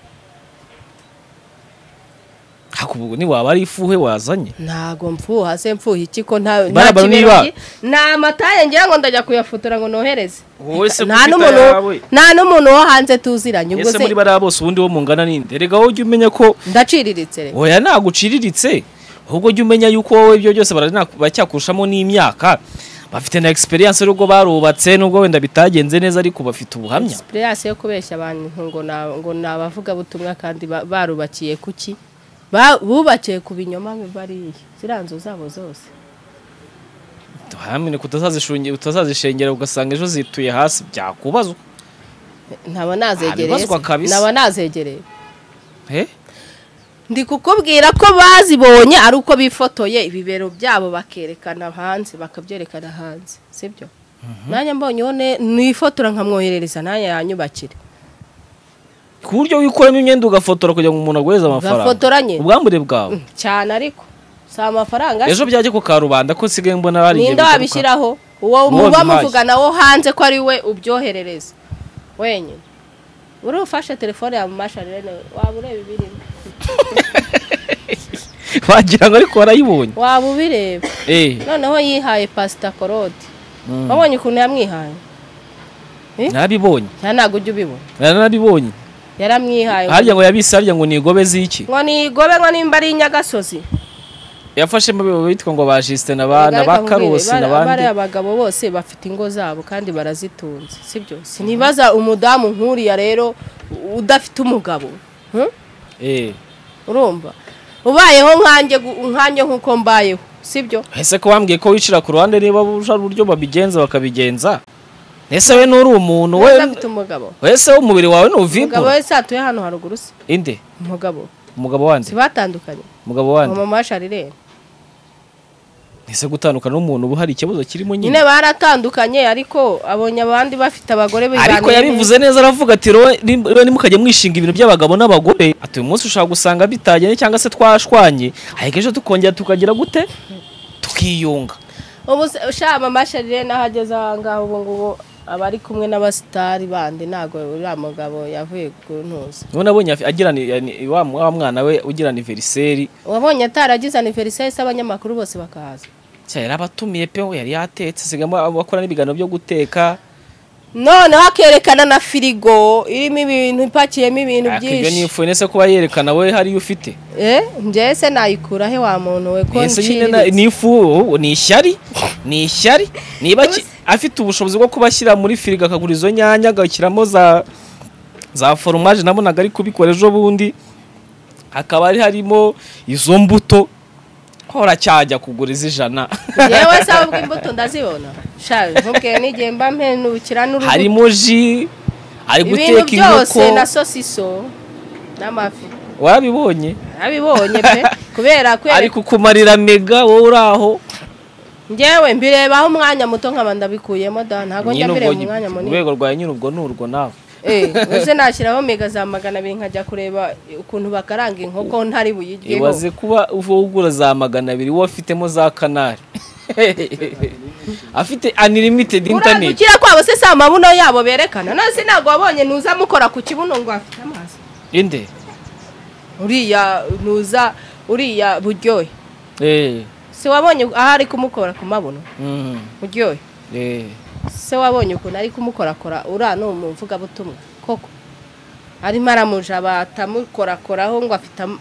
ariko ubwo niwaba ari ifuhe wazanye ntago mfuha se mfuha iki ko nta nta Barabara kibero niba- ki- nta mataye ngira ngo ndajya kuyafotora ngo nohereze wowe se nta gufita n'umuntu yawe. nta n'umuntu wo hanze tuziranye ubwo ese se muri bariya bose ubundi wo mungana ninde erega wowe ujya umenya ko ndaciriritse reka oya ntabwo uciriritse ahubwo jya umenya yuko wowe ibyo byose barana- baracyakurushamo n'imyaka bafite na experience n'ubwo barubatse n'ubwo wenda bitagenze neza ariko bafite ubuhamya experience yo kubeshya abantu ngo na ngo ni abavugabutumwa kandi ba- barubakiye kuki Ba- bubakiye ku binyoma bariya ziriya nzu zabo zose tuhamene kutazazishungi- utazazishengera ugasanga ejo zituye hasi byakubazwa ntaba nazegereye Abibazwa se. kabisa. ntaba nazegereye he ndi kukubwira ko bazibonye ari uko bifotoye ibibero byabo bakerekana hanze bakabyerekana hanze sibyo nanjye mbonye uwo ne- nifotora nkamwoherereza nanjye yanyubakire ku buryo wikuramo imyenda ugafotora kugira ngo umuntu aguhereze amafaranga Ugafotoranye? ubwambure bwawe Mm, cyane ariko si amafaranga se. ejo byajya ku karubanda ko nsigaye mbona hari igihe ninde bigaruka. wabishyiraho uwo Wowe muba wabihaye. muvugana wo hanze ko ari we ubyoherereza wenyine uri ufashe telefone ya masharirene waba ureba ibirimo wagira ngo ariko warayibonye waba ubireba eh noneho yihaye pasita korode Mm. wabonye ukuntu yamwihaye Eh? nabibonye cyane ntabwo ujya ubibona narabibonye yaramwihaye harya ngo yabisabye ngo nigobeze iki ngo nigobe ngo nimba ari inyagasozi yafashemo ababo bitwa ngo ba Justin n'abana Reka ba nkubwire, Karusi bari- bariya n'abandi abagabo bose bafite ingo zabo kandi barazitunze sibyo sinibaza umudamu nk'uriya rero udafite umugabo hmm? eh urumva ubayeho nkanjye gu- nkanjye nk'uko mbayeho sibyo ese ko wambwiye ko wicira ku ruhande niba buja uburyo babigenza bakabigenza ese we n'uri umuntu we udafite umugabo wese umubiri wawe umugabo n'uvibura wese yatuye hano haruguru se inde umugabo umugabo wande sibatandukanye umugabo ngo wande mama sharirene ese gutandukana n'umuntu ubu hari ikibazo kirimo nyine nyine baratandukanye ariko abonye abandi bafite abagore ariko bibaniye yabivuze neza aravuga ati rowe niba nimukajya mwishinga ibintu by'abagabo n'abagore ati uyu munsi ushaka gusanga bitagenda cyangwa se twashwanye ariko ejo tukongera tukagira gute tukiyunga ubu se- sha mama sharire naho ageze aha ngaha ubu ngubu aba ari kumwe n'abasitari bandi ntabwo uriya mugabo yavuye ku ntuza niba nabonye afi- agira ni- yani- wa wa mwana we ugira aniveriseri wabonye ataragize aniveriseri se abanyamakuru bose bakahaza cya yari abatumiye pe we yari yatetse sigamo abakora n'ibiganiro byo guteka noneho akerekana na firigo irimo ibintu ipakiyemo ibintu ariko ibyo byinshi nifuye nese kuba yerekana we hariyo ufite eh njyewe se nayikura he wa muntu we ko ese nyine na- nciriritse ni ifu ni ishyari ni ishyari niba ki- afite ubushobozi bwo kuba ashyira muri firigo akagura izo nyanya agashyiramo za za foromaje nabonaga ari kubikora ejo bundi hakaba hari harimo izo mbuto hora cyajya kugura iz'ijana yewe se ahubwo imbuto ndazibona sha nkubwiye n'igihe mba mpenukira n'urubuto harimo ji ari ibintu guteka byose inkoko na sosiso n'amafi warabibonye abibonye pe kubera ari kwereka kukumarira mega wowe uri aho ngewe mbirebaho umwanya muto nkaba ndabikuyemo da ntabwo njya Nyine mbireba ubwo- umwanya munini urwego rwa nyine ubwo ni urwo nawe Eh, uze nashyiraho mega za magana abiri nkajya kureba ukuntu bakaranga inkoko ntari buyiryeho ibaze kuba uva ugura za magana abiri wowe afitemo za kanari afite unlimited internet urandukira kwabo se si amabuno yabo berekana nasi ntabwo wabonye ntuza mukora ku kibuno ngo afite amazi inde uriya ntuza uriya buryohe eh si wabonye aho ari kumukora ku mabuno mm, buryohe eh se wabonye ukuntu ari kumukorakora uriya ni umuvugabutumwa koko arimo aramujaba atamukorakoraho ngo afite am-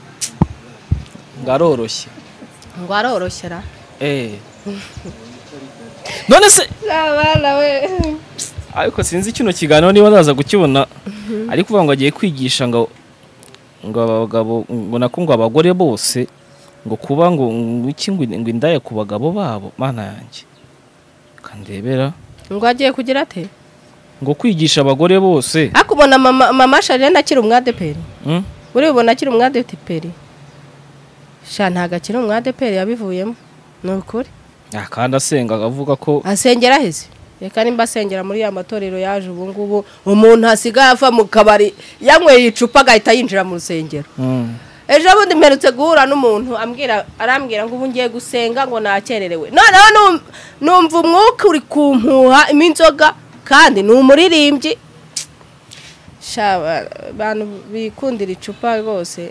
ngo aroroshye ngo aroroshyera Eh. none se abana we ariko sinzi kino kiganiro niba naza kukibona ari kuvuga ngo agiye kwigisha ngo ngo abagabo ngo nako ngo abagore bose ngo kuba ngo ngo iki ngo ngo indaya ku bagabo babo mana yanjye kandebera ngo agiye kugira ate ngo kwigisha abagore bose ariko ubona mama mama sharene akiri umwadeperi mm? uribona akiri umwadeperi sha ntabwo akiri umwadeperi yabivuyemo ni ukuri Ah, kandi asenga avuga ko asengera aheze reka nimba asengera muri ya matorero yaje ubu ngubu umuntu asigaye ava mu kabari yanyweye icupa agahita yinjira mu rusengero mm. ejo bundi mperutse guhura n'umuntu ambwira arambwira ngo ubu ngiye gusenga ngo nakererewe noneho num- numva umwuka uri kumpuha inzoga kandi ni umuririmbyi Sha, ba- abantu bikundira icupa rwose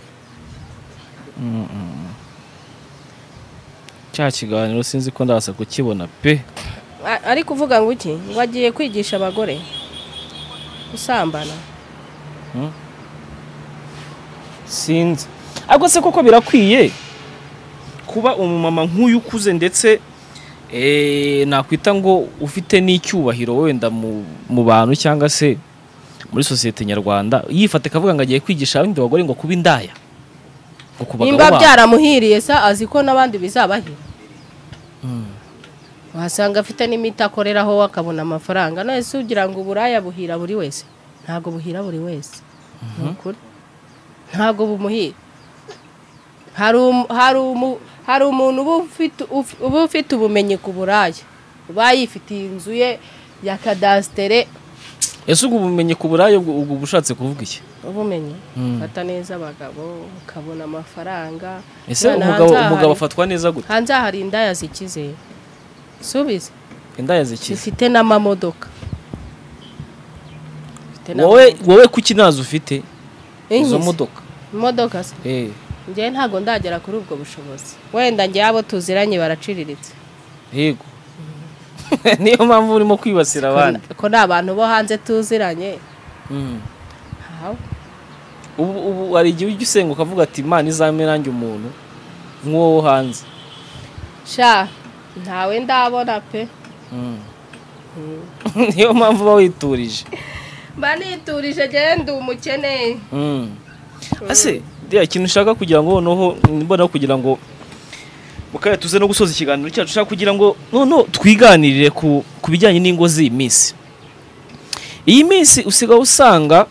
cya kiganiro sinzi ko ndaza kukibona pe A- ari kuvuga ngo iki ngo agiye kwigisha abagore gusambana sinzi ariko se koko birakwiye kuba umumama nk'uyu ukuze ndetse eh, nakwita ngo ufite n'icyubahiro wenda mu mu bantu cyangwa se muri sosiyete nyarwanda yifata akavuga ngo agiye kwigisha abandi bagore ngo kuba indaya ngo ku bagabo nimba babo. byaramuhiriye sa azi ko n'abandi bizabahira wasanga afite n'imiti akoreraho akabona amafaranga none se ugira ngo uburaya buhira buri wese ntabwo buhira buri wese ni ukuri ntabwo bumuhira hari umu- hari umu- hari umuntu uba ufite- uf- uba ufite ubumenyi ku buraya uba yifitiye inzu ye ya kadasitere ese ubwo bumenyi ku burayi ubwo ubwo bushatse kuvuga iki ubumenyi Mm. fata neza abagabo ukabona amafaranga ese Noneho hanze umugabo aha umugabo hari- afatwa neza gute hanze aha hari indaya zikize subize indaya zikize zifite n'amamodoka Zifite wowe n'amamodoka. wowe kuki nazo ufite izo Inkize. modoka imodoka se eh njyewe ntabwo ndagera kuri ubwo bushobozi wenda njye abo tuziranye baraciriritse yego niyo mpamvu urimo kwibasira abandi ko ni abantu bo hanze tuziranye Mm. aho ubu ubu hari igihe ujya usenga ukavuga ati imana izame nanjye umuntu nk'uwo wo hanze sha ntawe ndabona pe niyo mpamvu uba witurije mba niturije genda umukene Mm. ese reba ikintu ushaka kugira ngo noneho mbona kugira ngo mukaya tuze no gusoza ikiganiro cyacu ushaka kugira ngo noneho twiganirire ku ku bijyanye n'ingo z'iyi minsi iyi minsi usigaye usanga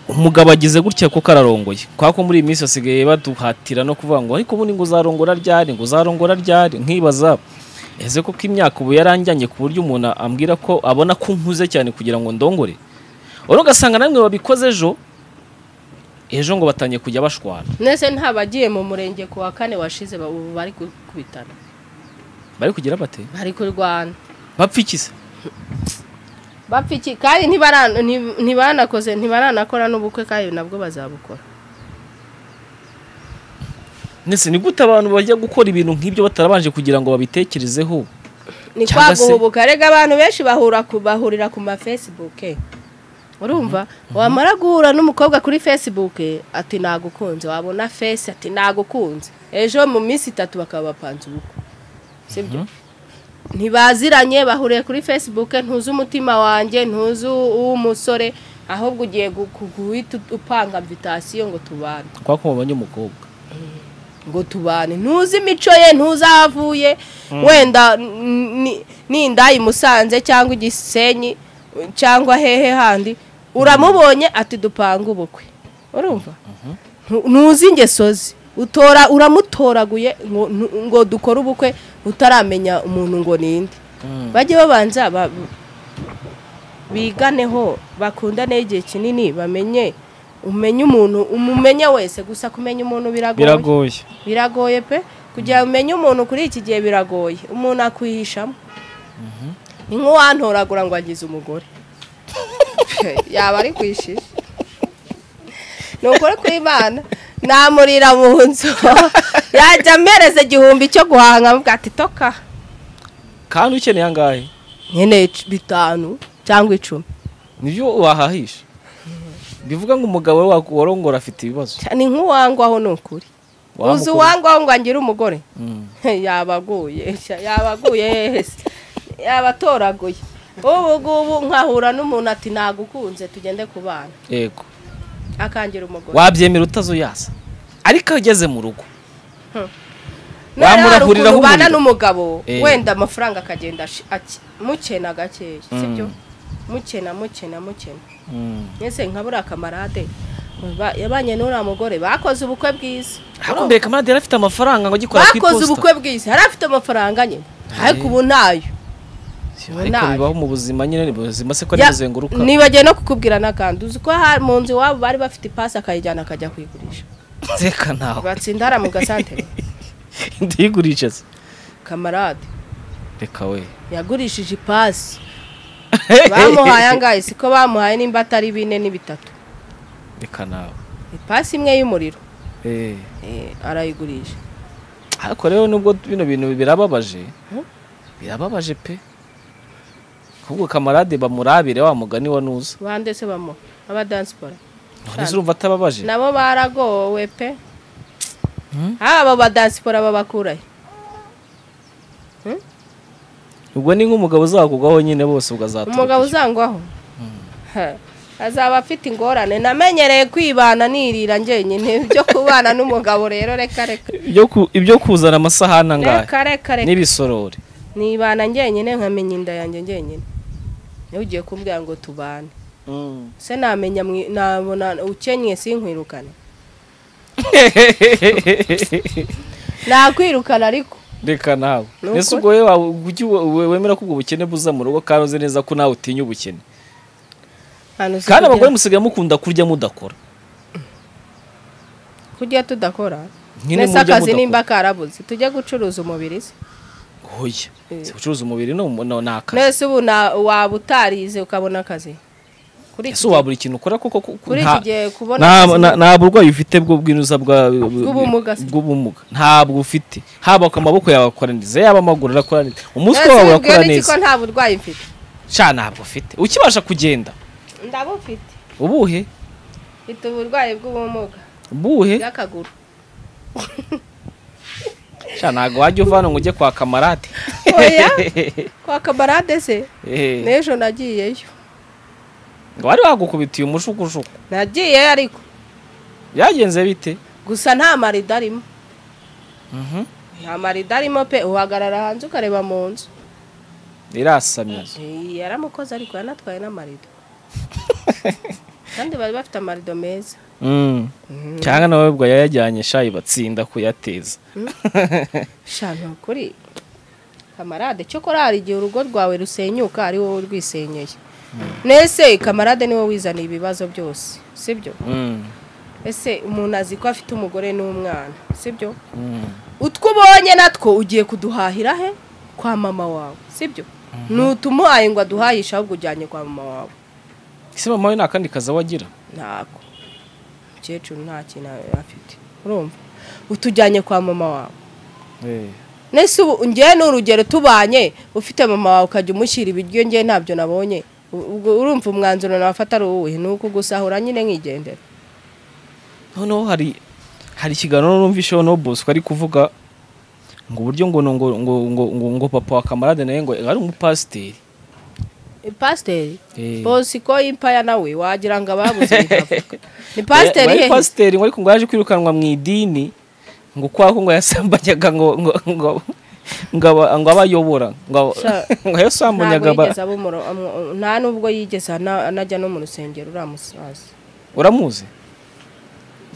umugabo agize gutya kuko ararongoye kwa ko muri iyi minsi basigaye baduhatira no kuvuga ngo ariko ubundi ngo uzarongora ryari ngo uzarongora ryari nkibaza ese koko imyaka ubu yaranjyanye ku buryo umuntu ambwira ko abona ko nkuze cyane kugira ngo ndongore rero ugasanga namwe babikoze ejo ejo ngo batangiye kujya bashwana nese ntabagiye mu murenge ku wa kane washize ba- ubu bari gukubitana bari kugira bate bari kurwana bapfa iki se bapfa iki kandi ntibara- nti- ntibanakoze ntibaranakora n'ubukwe kandi nabwo bazabukora ndetse ni gute abantu bajya gukora ibintu nk'ibyo batarabanje kugira ngo babitekerezeho ni Cyangwa se- kwaguhubuka rega abantu benshi bahura ku- bahurira ku ma facebook urumva wamara guhura n'umukobwa kuri facebook ati nagukunze wabona face ati nagukunze ejo mu minsi itatu bakaba bapanze ubukwe sibyo ntibaziranye bahuriye kuri facebook ntuzi umutima wanjye ntuzi uw'umusore ahubwo ugiye gu- gu- guhita upanga mvitasiyo ngo tubane kwa ko mubanye umukobwa ngo tubane ntuzi imico ye ntuzi aho avuye wenda n- ni- ninda i musanze cyangwa i gisenyi cyangwa hehe handi uramubonye ati dupanga ubukwe urumva Ntu- ntuzi ingeso ze utora uramutoraguye ngo- ngo dukore ubukwe utaramenya umuntu ngo ninde bajye babanza ba- biganeho bakundane igihe kinini bamenye umenye umuntu umumenye wese gusa kumenya umuntu biragoye biragoye biragoye pe kugira ngo umenye umuntu kuri iki gihe biragoye umuntu akwihishamo ni nk'uwantoragura ngo agize umugore yaba ari kwishisha ni ukuri kw'imana namurira mu nzu yajya ampereza igihumbi cyo guhanga amubwira ati toka kandi ukeneye angahe nkeneye ic- bitanu cyangwa icumi nibyo wahahisha bivuga ngo umugabo we wa- warongora afite ibibazo Cya- ni nk'uwangwaho ni ukuri uzi Wamukunda. uwangwaho ngo angire umugore Mm. yabaguye sha- yabaguye hese yabatoraguye ubu ngubu nkahura n'umuntu ati nagukunze tugende ku bana yego akangira umugore wabyemera utazuyaza ariko iyo ugeze mu rugo Noneho hari wamurahuriraho ukuntu ubana umuriro. n'umugabo Eh. wenda amafaranga akagenda ashi- aki- muke na gakeya sibyo muke na muke na muke na mbese nkabura akamarade Ba- yabanye n'uriya mugore bakoze ubukwe bwiza ariko mbere kamarade yari afite amafaranga ngo agikora ku bakoze iposita ubukwe bwiza yari afite amafaranga nyine ariko ubu ntayo ariko nabi. bibaho mu buzima nyine ni buzima se ko ari Ya- buzenguruka nibagiye no kukubwira n'akandi uzi ko ha- mu nzu iwabo bari bafite ipasi akayijyana akajya kuyigurisha reka nawe batsinda hariya mu gasantere ndigurisha se kamarade reka we yagurishije ipasi bamuhaye angahe siko bamuhaye nimba atari bine ni bitatu reka nawe ipasi imwe y'umuriro Eh. eh, arayigurisha ariko rero nubwo bino bintu birababaje birababaje pe ahubwo kamarade bamurabire wa mugani wa nuza bande se bamuha abadansipora none se urumva atababaje nabo baragowe pe aba badansipora babakurahe ubwo ni nk'umugabo uzakugwaho nyine bose ubwo azaturuka umugabo uzangwaho Ha, azaba afite ingorane namenyereye kwibana nirira njyenyine byo kubana n'umugabo rero reka reka Ibyo ku- ibyo kuzana amasahani angahe reka reka reka n'ibisorori nibana njyenyine nkamenya inda yanjye njyenyine niba ugiye kumbwira ngo tubane se namenya mwi- nabona ukenyeye sinkwirukane nakwirukana ariko reka nawe Ni mbese ukuri. ubwo wowe waba- ujya ubu- we- wemera ko ubwo bukene buza mu rugo kandi uzi neza ko nawe utinya ubukene Hano si kandi kugira- abagore musigaye mukunda kurya mudakora kujya tudakora Nyine nese mujya akazi mudakora. nimba karabuze tujye gucuruza umubiri se oya Eh. si gucuruza umubiri no no- ni akazi nese ubu na- waba utarize ukabona akazi kuri iki ese wabura ikintu ukora koko ko- kuri nta- iki gihe kubona nta akazi- nta- nta burwayi ufite bwo bw'inuza bwa- Bw'ubumuga se. bw'ubumuga ntabwo ufite haba ku maboko yawe akoraniriza yaba amaguru arakora neza umutwe Ese wawe ubwira urakora n'iki neza ko nta burwayi mfite sha ntabwo ufite ukibasha kugenda ndabufite ubuhe mfite uburwayi bw'ubumuga ubuhe bw'akaguru sha ntabwo wajya uvana ngo ujye kwa kamarade oya kwa kamarade se Eh. n'ejo nagiyeyo ngo wari wagukubitiye umushukushuku nagiye ariko byagenze bite gusa nta marido arimo nta marido arimo pe uhagarara hanze ukareba mu nzu irasamye Eh, yaramukoze ariko yanatwaye n'amarido kandi bari bafite amarido meza cyangwa nawe ubwo yayajyanye shayi batsinda kuyateza sha ni ukuri kamarade cyokora hari igihe urugo rwawe rusenyuka ari wowe urwisenyeye nese kamarade niwe wizaniye ibibazo byose sibyo Mm, ese umuntu azi ko afite umugore n'umwana sibyo mm. utwo ubonye natwo ugiye kuduhahira he kwa mama wawe sibyo ntutumuhaye ngo aduhahishe ahubwo ujyanye kwa mama wawe ese mama we nta kandi kazi aho agira ntabwo umukecuru nta kintu afite urumva utujyanye kwa mama wawe nese ubu ngewe ni urugero tubanye ufite mama wawe ukajya umushyira ibiryo ngewe ntabyo nabonye U- ubwo urumva umwanzuro nafata ari uwuhe ni uko gusahura nyine nkigendera noneho hari hari ikiganiro numvisheho no bosco ari kuvuga ngo uburyo ngo ngo ngo ngo ngo ngo papa wa kamarade nawe ngo ari umupasiteri pasiteri Eh. bose ko y'impaya nawe wagira ngo ababuze bikavuga ni pasiteri Ngo ari hehe pasiteri ngo ariko ngo yaje kwirukanwa mu idini ngo kwako ngo yasambanyaga ngo ngo ngo ngo aba- ngo abayobora ngo aba- Sha, ngo yasambanyaga ntabwo aba- yigeze aba umuro- umu- nta nubwo yigeze ana- anajya no mu rusengero uriya musaza uramuzi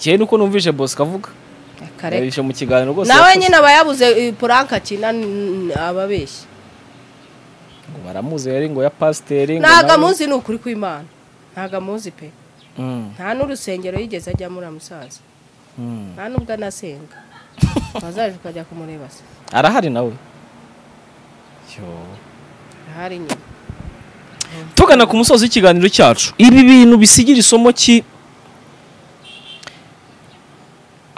cyane nuko numvishe bosco avuga akareka yabishe mu kiganiro rwose nawe yakoze. nyine aba yabuze eh, puranka akina n- ababeshyi ngo baramuzi yari ngo ya pasiteri ngo ntabwo nawe- amuzi ni ukuri kw'imana ntabwo amuzi pe Mm, nta n'urusengero yigeze ajyamo uriya musaza mm. nta nubwo anasenga wazaje ukajya kumureba se arahari nawe Yo. ahari nyuma tugana ku musozi w'ikiganiro cyacu ibi bintu bisigira isomo ki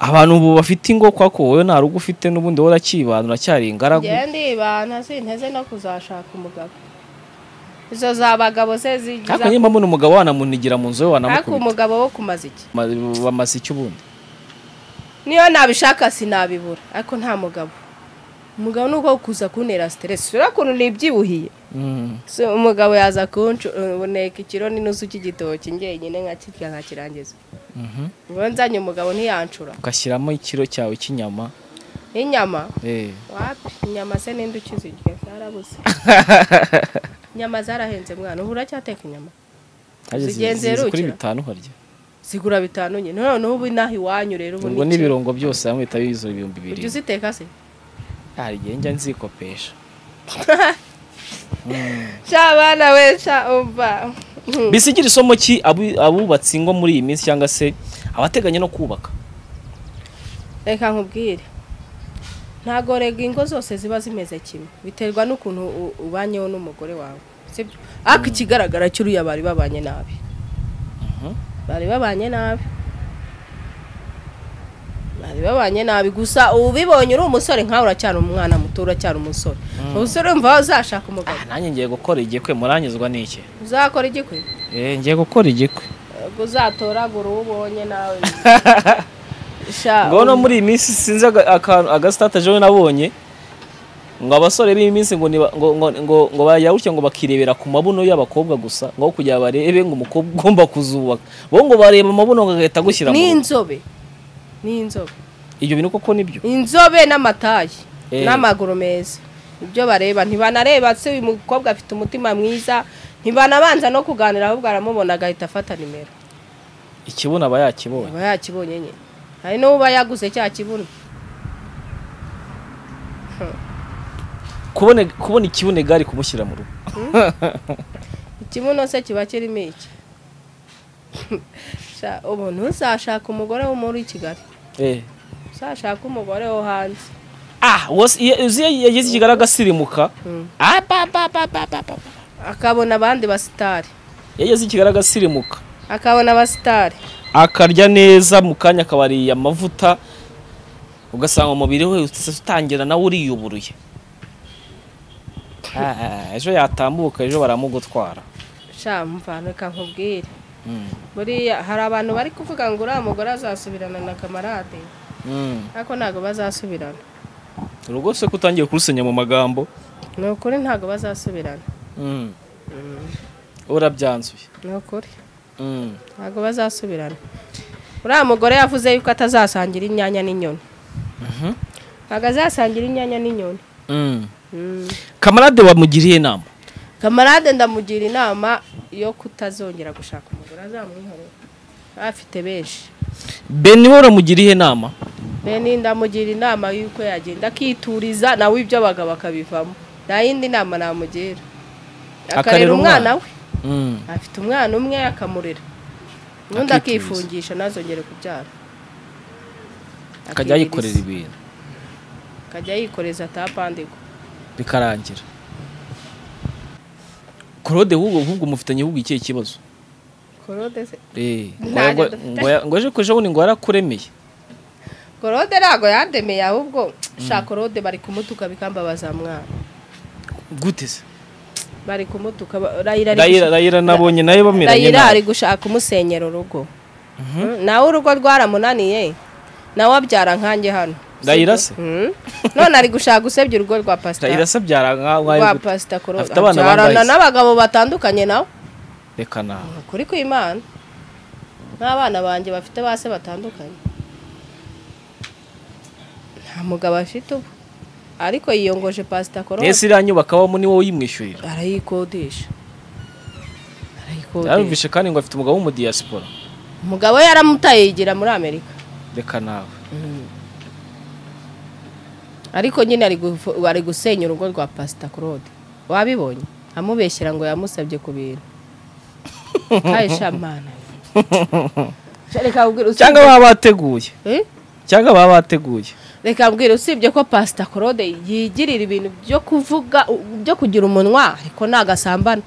abantu ubu bafite ingo kwako wowe nta rugo ufite n'ubundi wowe uracyibana uracyari ingaragu njyewe ndibana sinteze no kuzashaka umugabo izo za bagabo se ariko zigiza niba mbona umugabo wanamunigira mu nzu we ariko wanamukubita umugabo wo kumaza iki Ma- bamaze icyo ubundi niyo nabishaka sinabibura ariko nta mugabo umugabo ni uko kuza kuntera siteresi uriya kuntu nibyibuhiye Mm. So, umugabo yaza kuneka ikiro n'inusu cy'igitoki njyenyine nkakirya nkakirangiza Mhm. ubu nzanye umugabo ntiyancura ugashyiramo ikiro cyawe cy'inyama inyama Eh. wapi inyama se ninde ukizirya zarabuze inyama zarahenze mwana ubu uracyateka inyama Harya zizi- Zigenzera zizi kuri ugira? bitanu ukarya zigura bitanu nyine noneho ubu inaha iwanyu rero ubu ubwo ni iki? n'ibirungo byose hamwe bihita biza ibihumbi ujya bibiri uziteka se hari igihe njya nzikopesha sha bana we sha umva bisigira isomo ki abu- abubatse ingo muri iyi minsi cyangwa se abateganya no kubaka reka nkubwire ntabwo rega ingo zose ziba zimeze kimwe biterwa n'ukuntu u- ubanyeho n'umugore wawe sibyo ariko ikigaragara cy'uriya bari babanye nabi bari babanye nabi bari babanye nabi gusa ubibonye uri umusore nkawe uracyari umwana muto uracyari umusore umusore wumva uzashaka umugabo Ah, nanjye ngiye gukora igikwe muranyuzwa n'iki uzakora igikwe Eh, ngiye gukora igikwe ubwo uzatoragura uwo ubonye nawe Sha, ngo no muri iyi minsi sinzi aga- akantu agasitataje we nabonye ngo abasore b'iyi minsi ngo niba- ngo ngo ngo ngo bajya gutya ngo bakirebera ku mabuno y'abakobwa gusa ngo aho kugira barebe ngo umukobwa ugomba kuzubaka bo ngo bareba amabuno ngo agahita agushyira mu ni rugo. inzobe ni inzobe ibyo bintu koko nibyo inzobe n'amatayi Eh. n'amaguru meza ibyo bareba ntibanareba se uyu mukobwa afite umutima mwiza ntibanabanza no kuganira ahubwo aramubona agahita afata nimero ikibuno aba yakibonye aba yakibonye nyine hari n'uwo uba yaguze cya kibuno kubona kubona ikibuno igare kumushyira mu rugo ikibuno se kiba kirimo iki Sha, ubu ntuzashaka umugore wo muri kigali Eh. uzashaka umugore wo hanze ah wose iyo iyo yagize ikigaragara agasirimuka ah ba ba ba ba ba ba akabona abandi basitari yagize ikigaragara agasirimuka akabona abasitari akarya neza mu kanya akabariye amavuta ugasanga umubiri we utse- utangira nawe uriyuburuye Ah, ejo yatambuka ejo baramugutwara sha mvana reka nkubwire Mm. buriya hari abantu bari kuvuga ngo uriya mugore azasubirana na kamarade Mm. ariko ntabwo bazasubirana urugo se ko utangiye kurusenya mu magambo ni ukuri ntabwo bazasubirana Mm. urabyanzuye ni ukuri Mm. ntabwo bazasubirana uriya mugore yavuze yuko atazasangira inyanya n'inyoni ntabwo azasangira inyanya n'inyoni Mm. kamarade wamugiriye inama kamarade ndamugira inama yo kutazongera gushaka umugore azamwihorera afite benshi beni we uramugiriye inama bene ndamugira inama y'uko yagenda akituriza nawe ibyo abagabo akabivamo nta yindi nama namugira akarera umwana we Mm. afite umwana umwe akamurera ubundi Akituriza. akifungisha ntazongere kubyara akajya yikorera Akiririza. ibintu akajya yikoreza atapandigwa bikarangira claude ahubwo ahubwo mufitanye ahubwo ikihe kibazo korode se Eh, ngo Ntacyo ngo- dufite. ngo ya- ngo ejo kuja bundi ngo yarakuremeye korode ntabwo yandemeye ahubwo shaka korode bari kumutuka bikambabaza mwana gute se bari kumutuka ba- rayira ari rayira gushaka- rayira nabonye nayo bameranye rayira ari nabi gushaka umusenyera urugo Mm, nawe urugo rwaramunaniye nawe abyara nkanjye hano Rayira Sibyo? se? Mm. none ari gushaka usebya urugo rwa pasitari rayira se abyara nka- nkawe rwa gute? pasita korode Afite abana bangahe abyarana se? n'abagabo batandukanye nawe reka nawe ukuri kw'imana n'abana banjye bafite ba se batandukanye nta mugabo afite ubu ariko yiyongoje pasita ese korode iriya nyubako abamo ni wowe uyimwishyurira arayikodesha arayikodesha yarumvishe kandi ngo afite umugabo w'umudiyasipora umugabo we yaramutaye yigira muri amerika reka nawe ariko nyine ari gu- ari gusenya urugo rwa pasita claude wabibonye amubeshyira ngo yamusabye ku bintu kayi shamana reka mbwira cyangwa usibye- baba bateguye Eh? cyangwa baba bateguye reka mbwira usibye ko pasita claude yigirira ibintu byo kuvuga u- byo kugira umunwa ariko ntagasambana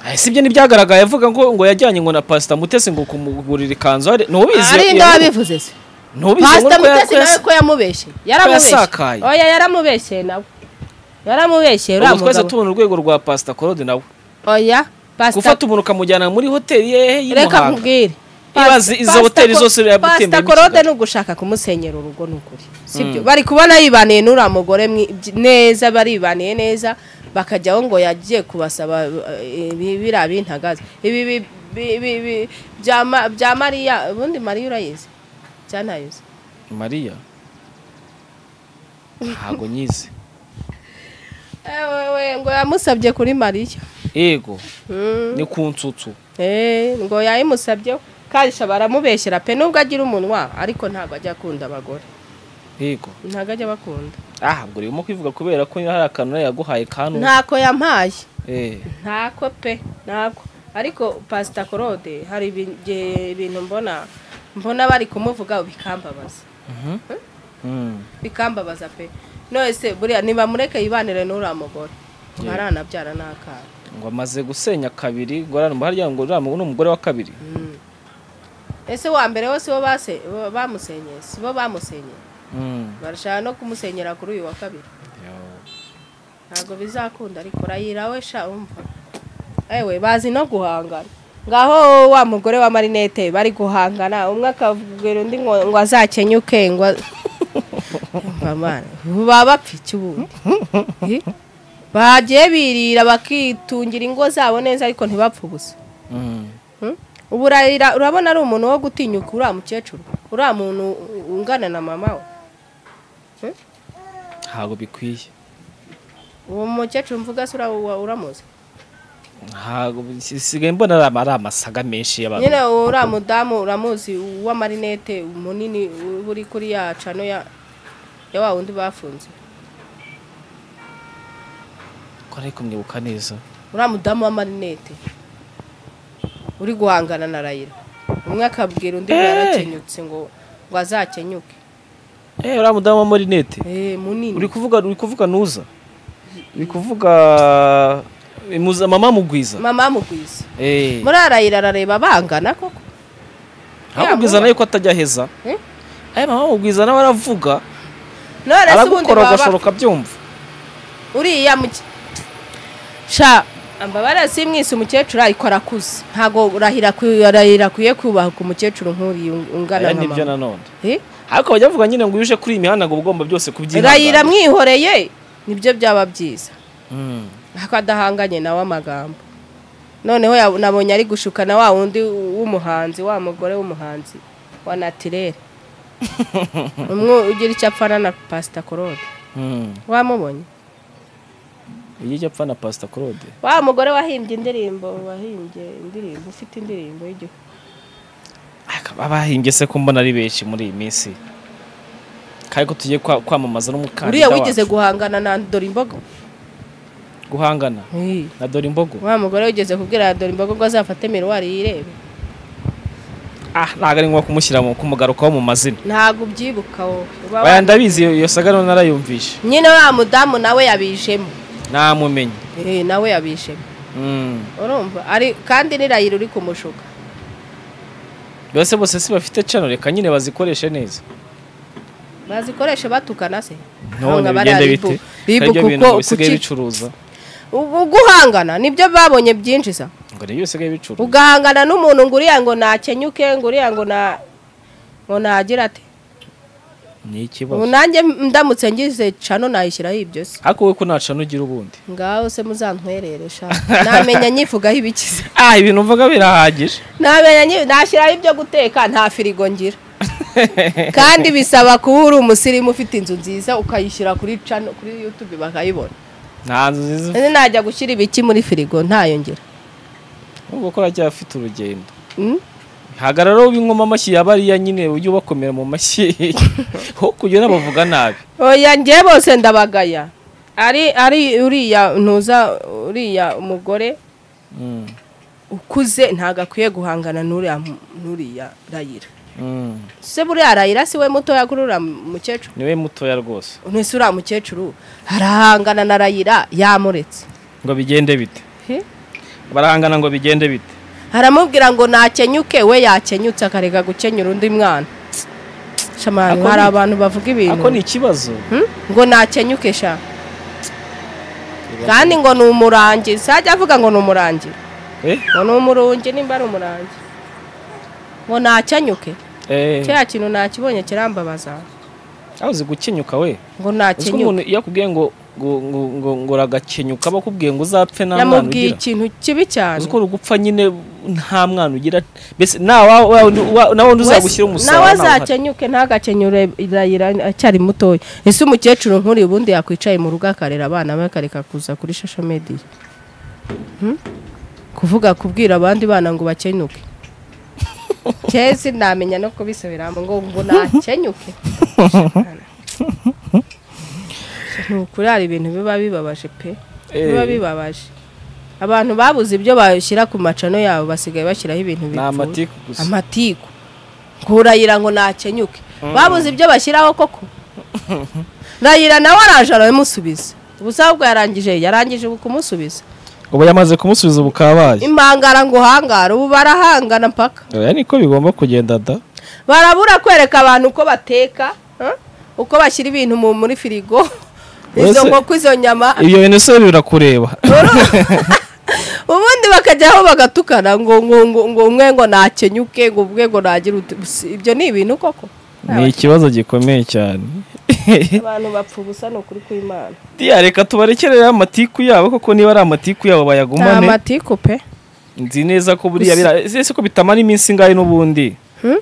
Ah, sibyo ntibyagaragaye avuga ngo ngo yajyanye ngo na pasita mutesi ngo kumugurira ikanzu ari- ntubizi ari ya- nda ya- wabivuze se ntubize ngo pasita ko mutesi nawe yasa- ko yamubeshye yaramubeshye yasakaye. oya yaramubeshye nawe yaramubeshye uriya ubwo twese mugabo tubona urwego rwa pasita korode nawe oya pasita gufata umuntu ukamujyana muri hoteli ye reka y'imuhanga nkubwire Ibaze izo hoteli zose uriya pasita gutembera korode imishyika. ni ugushaka kumusenyera urugo ni ukuri sibyo bari kubona yibaniye n'uriya mugore mwi- byi- neza baribaniye neza bakajyaho ngo yagiye kubasaba eh, ibi biriya bintagaza ibi bi- bi- bi- bi- bya Ma- bya mariya ubundi mariya urayizi cyanayizi mariya ntabwo nyize ewewe ngo yamusabye kuri mariya yego Mm. ni ku nsutsu Eh, ngo yayimusabyeho karisha baramubeshyera pe nubwo agira umunwa ariko ntabwo ajya akunda abagore yego ntabwo ajya abakunda ah ubwo urimo kwivuga kubera ko hari akantu nawe yaguhaye kanu ntako yampaye eh ntako pe ntako ariko pasita korode hari ibi- igihe ibintu mbona mbona bari kumuvuga bikambabaza mhm mm bikambabaza pe none se buriya nibamureke yibanire n'uriya mugore Yeah. ntaranabyara n'akana ngo amaze gusenya kabiri ngo arano harya ngo uriya mugore ni umugore wa kabiri Mm. ese wa mbere wose bo base- bo bamusenyeye si bo bamusenyeye mm barashaka no kumusenyera kuri uyu wa kabiri ntabwo bizakunda ariko rayira we sha umva ewe bazi no guhangana ngaho wa mugore wa marinete bari guhangana umwe akabwira undi ngo ngo azakenyuke ngo a- Umva mwana, baba bapfa iki ubundi Eh? bagiye birira bakitungira ingo zabo neza ariko ntibapfe ubusa mm Hmm? ubu rayira urabona ari umuntu wo gutinyuka uriya mukecuru uriya muntu ungana na mama we ntabwo bikwiye uwo mukecuru mvuga se ura- ura- uramuzi ntabwo sigaye mbona ari ama- ari amasaga menshi y'abantu nyine uriya mudamu uramuzi w'amarinete munini uri kuri ya cano ya ya wa wundi bafunze ko nari kumwibuka neza uriya mudamu w'amarinete uri guhangana na rayira umwe akabwira undi ngo Eh! yarakenyutse ngo ngo azakenyuke eh uriya mudamu wa marinete Eh, uri munini kuvuga uri kuvuga nuza uri kuvuga imuza mama mugwiza mama amugwiza eh muri arayira arareba bangana koko mama mugwiza nawe ko atajya aheza Eh? eh mama mugwiza nawe aravuga none se ubundi aragukora baba agashoro kabyumva uriya muke- sha ambabara simwise umukecuru ariko arakuze ntago urahira ku- arahira akwiye kubaha ku mukecuru nk'uriya ungana aya nka nibyo mama nanone Eh? ariko bajya bavuga nyine ngo iyo uje kuri iyi mihanda ngo uba ugomba byose rayira kubyihanganira mwihoreye nibyo byaba byiza Mm. ariko adahanganye nawe amagambo noneho ya- nabonye ari gushukana wa wundi w'umuhanzi wa mugore w'umuhanzi wa natirere umwe ugira icyo apfana na pasita korode Mm. wamubonye iyo ujya apfa na pasita claude wa mugore wahimbye indirimbo wahimbye indirimbo ufite indirimbo y'igihugu akaba bahimbye se ko mbona ari benshi muri iyi minsi kandi ko tugiye kwa- kwamamaza n'umukandida uriya wigeze wacu guhangana na dore imbogo guhangana na dore imbogo wa mugore wigeze kubwira dore imbogo ngo azafate miruwari yirebe ah ntabwo ari ngombwa kumushyira mu kumugarukaho mu mazina ntabwo ubyibuka wowe Uba baya wa- ndabizi iyo iyo saga rero narayumvishe nyine wa mudamu nawe yabijemo namumenye Eh, nawe yabijemo Mm. urumva ari kandi n'irayira uri kumushuka mbese bose si bafite cano reka nyine bazikoreshe neza bazikoresha batukana se none Ntabwo bari bigenda ari bite bu- hari ibyo bibuka bintu ngo uko bisigaye kuki- bicuruza ubu guhangana nibyo babonye byinshi sa ngo nibyo bisigaye bicuruza ugahangana n'umuntu ngo uriya ngo nakenyuke ngo uriya ngo na ngo nagira ate ni ikibazo ubu nanjye ndamutse ngize cano nayishyiraho ibyo se ariko wowe ko nta cano ugira ubundi ngaho se muzantwerere sha namenya nyifugaho ibikize ah ibintu mvuga birahagije namenya nyi- nashyiraho ibyo guteka nta firigo ngira kandi bisaba kuba uri umusirimu ufite inzu nziza ukayishyira kuri cano kuri yutube bakayibona nta nzu nziza ese najya gushyira ibiki muri firigo ntayo ngira nubwo ko aracyafite afite urugendo Mm? hagarara w'inkoma amashyi ya bariya nyine ujye ubakomera mu mashyi ho kugera bavuga nabi oya njye bose ndabagaya ari ari uriya ntuza uriya umugore Mm, ukuze ntabwo akwiye guhangana n'uriya mu- n'uriya rayira mm. se buriya rayira si we mutoya kuri uriya mukecuru ni we mutoya rwose ntese uriya mukecuru arahangana na rayira yamuretse ngo bigende bite barahangana ngo bigende bite aramubwira ngo nakenyuke we yakenyutse akareka gukenyura undi mwana shamani Ako hari ni- abantu bavuga ibintu ako ni ikibazo Hmm? ngo nakenyuke sha kandi ngo ni umurangi sajya avuga ngo ni umurangi Eh? ngo ni umurungi nimba ari umurangi ngo nakenyuke Eh, cya kintu nakibonye kirambabaza aho uzi gukenyuka we ngo uzi ko umuntu nakenyuke iyo akubwiye ngo ngo ngo ngo ngo uragakenyuka bakubwiye ngo uzapfe nta mwana yamubwiye ugira ikintu kibi cyane uzi ko urugupfa nyine nta mwana ugira mbese nawe nawe undi uzagushyira Wese- umusaraba nawe ntawe uhari. azakenyuke ntagakenyure irayira acyari mutoya ese umukecuru nkuri ubundi yakwicaye mu rugo akarera abana be akareka kuza kuri shasha mediya Hmm? kuvuga kubwira abandi bana ngo bakenyuke kezi namenya no kubisubiramo ngo ngo nakenyuke ni ukuri hari ibintu biba bibabaje pe Eh. biba bibabaje abantu babuze ibyo bashyira ku macano yabo basigaye bashyiraho ibintu ni bipfuye amatiku gusa amatiku nkurayira ngo nakenyuke babuze ibyo bashyiraho koko rayira nawe araje aramusubiza ubusaha bwe yarangije yarangije ubu kumusubiza ubu yamaze kumusubiza bukabaye impangara ngo hangara ubu barahangana mpaka oya niko bigomba kugenda da barabura kwereka abantu uko bateka eh? uko bashyira ibintu mu- muri firigo izo Ese- nkoko izo nyama ibyo bintu se birakureba ubundi bakajyaho bagatukana ngo ngo ngo ngo umwe ngo nakenyuke ngo ubwe ngo nagire uti- ibyo ni ibintu koko ni ikibazo gikomeye cyane abantu bapfa ubusa ni ukuri kw'imana Diya, reka tubarekerere amatiku yabo koko niba ari amatiku yabo nta bayagumane matiku pe nzi neza ko buriya bira- ese ko bitamara iminsi ingahe n'ubundi Hmm?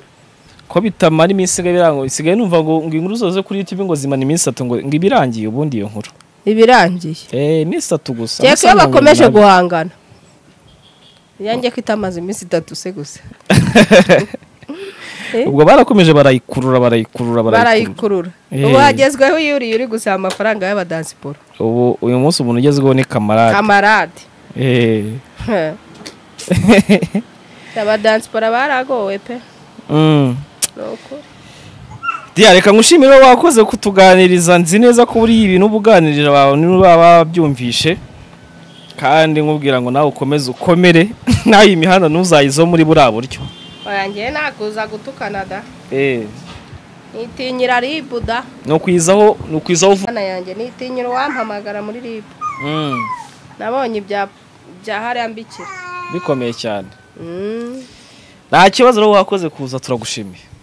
ko bitamara iminsi ingahe birango isigaye numva ngo ngo inkuru zose kuri youtube ngo zimana iminsi itatu ngo ngo ibirangiye ubundi iyo nkuru ibirangiye eh iminsi itatu gusa kereka iyo amasaha mirongo bakomeje inani. guhangana yanjye ko itamaze iminsi itatu se gusa Eh? ubwo barakomeje barayikurura barayikurura barayikurura barayikurura Eh. ubu hagezweho iyo uriye uri gusaba amafaranga y'abadansiporo ubu uyu munsi umuntu ugezweho ni kamarade kamarade eh abadansiporo baragowe pe Mm. ni ukuri Diya, reka ngushimire wakoze kutuganiriza nzi neza ko buriya ibintu uba uganirira abantu baba babyumvishe kandi nkubwira ngo nawe ukomeze ukomere nawe iyi mihanda ntuzayizo muri buriya buryo warangiye nakuza gutukana da Eh, nitinyira ribu da ni ukwizaho ni ukwizaho vuba Mana yanjye nitinyira uwampamagara muri ribu Mm, nabonye ibya bya hariya mbikira bikomeye cyane Mm. nta kibazo rero wakoze kuza turagushimiye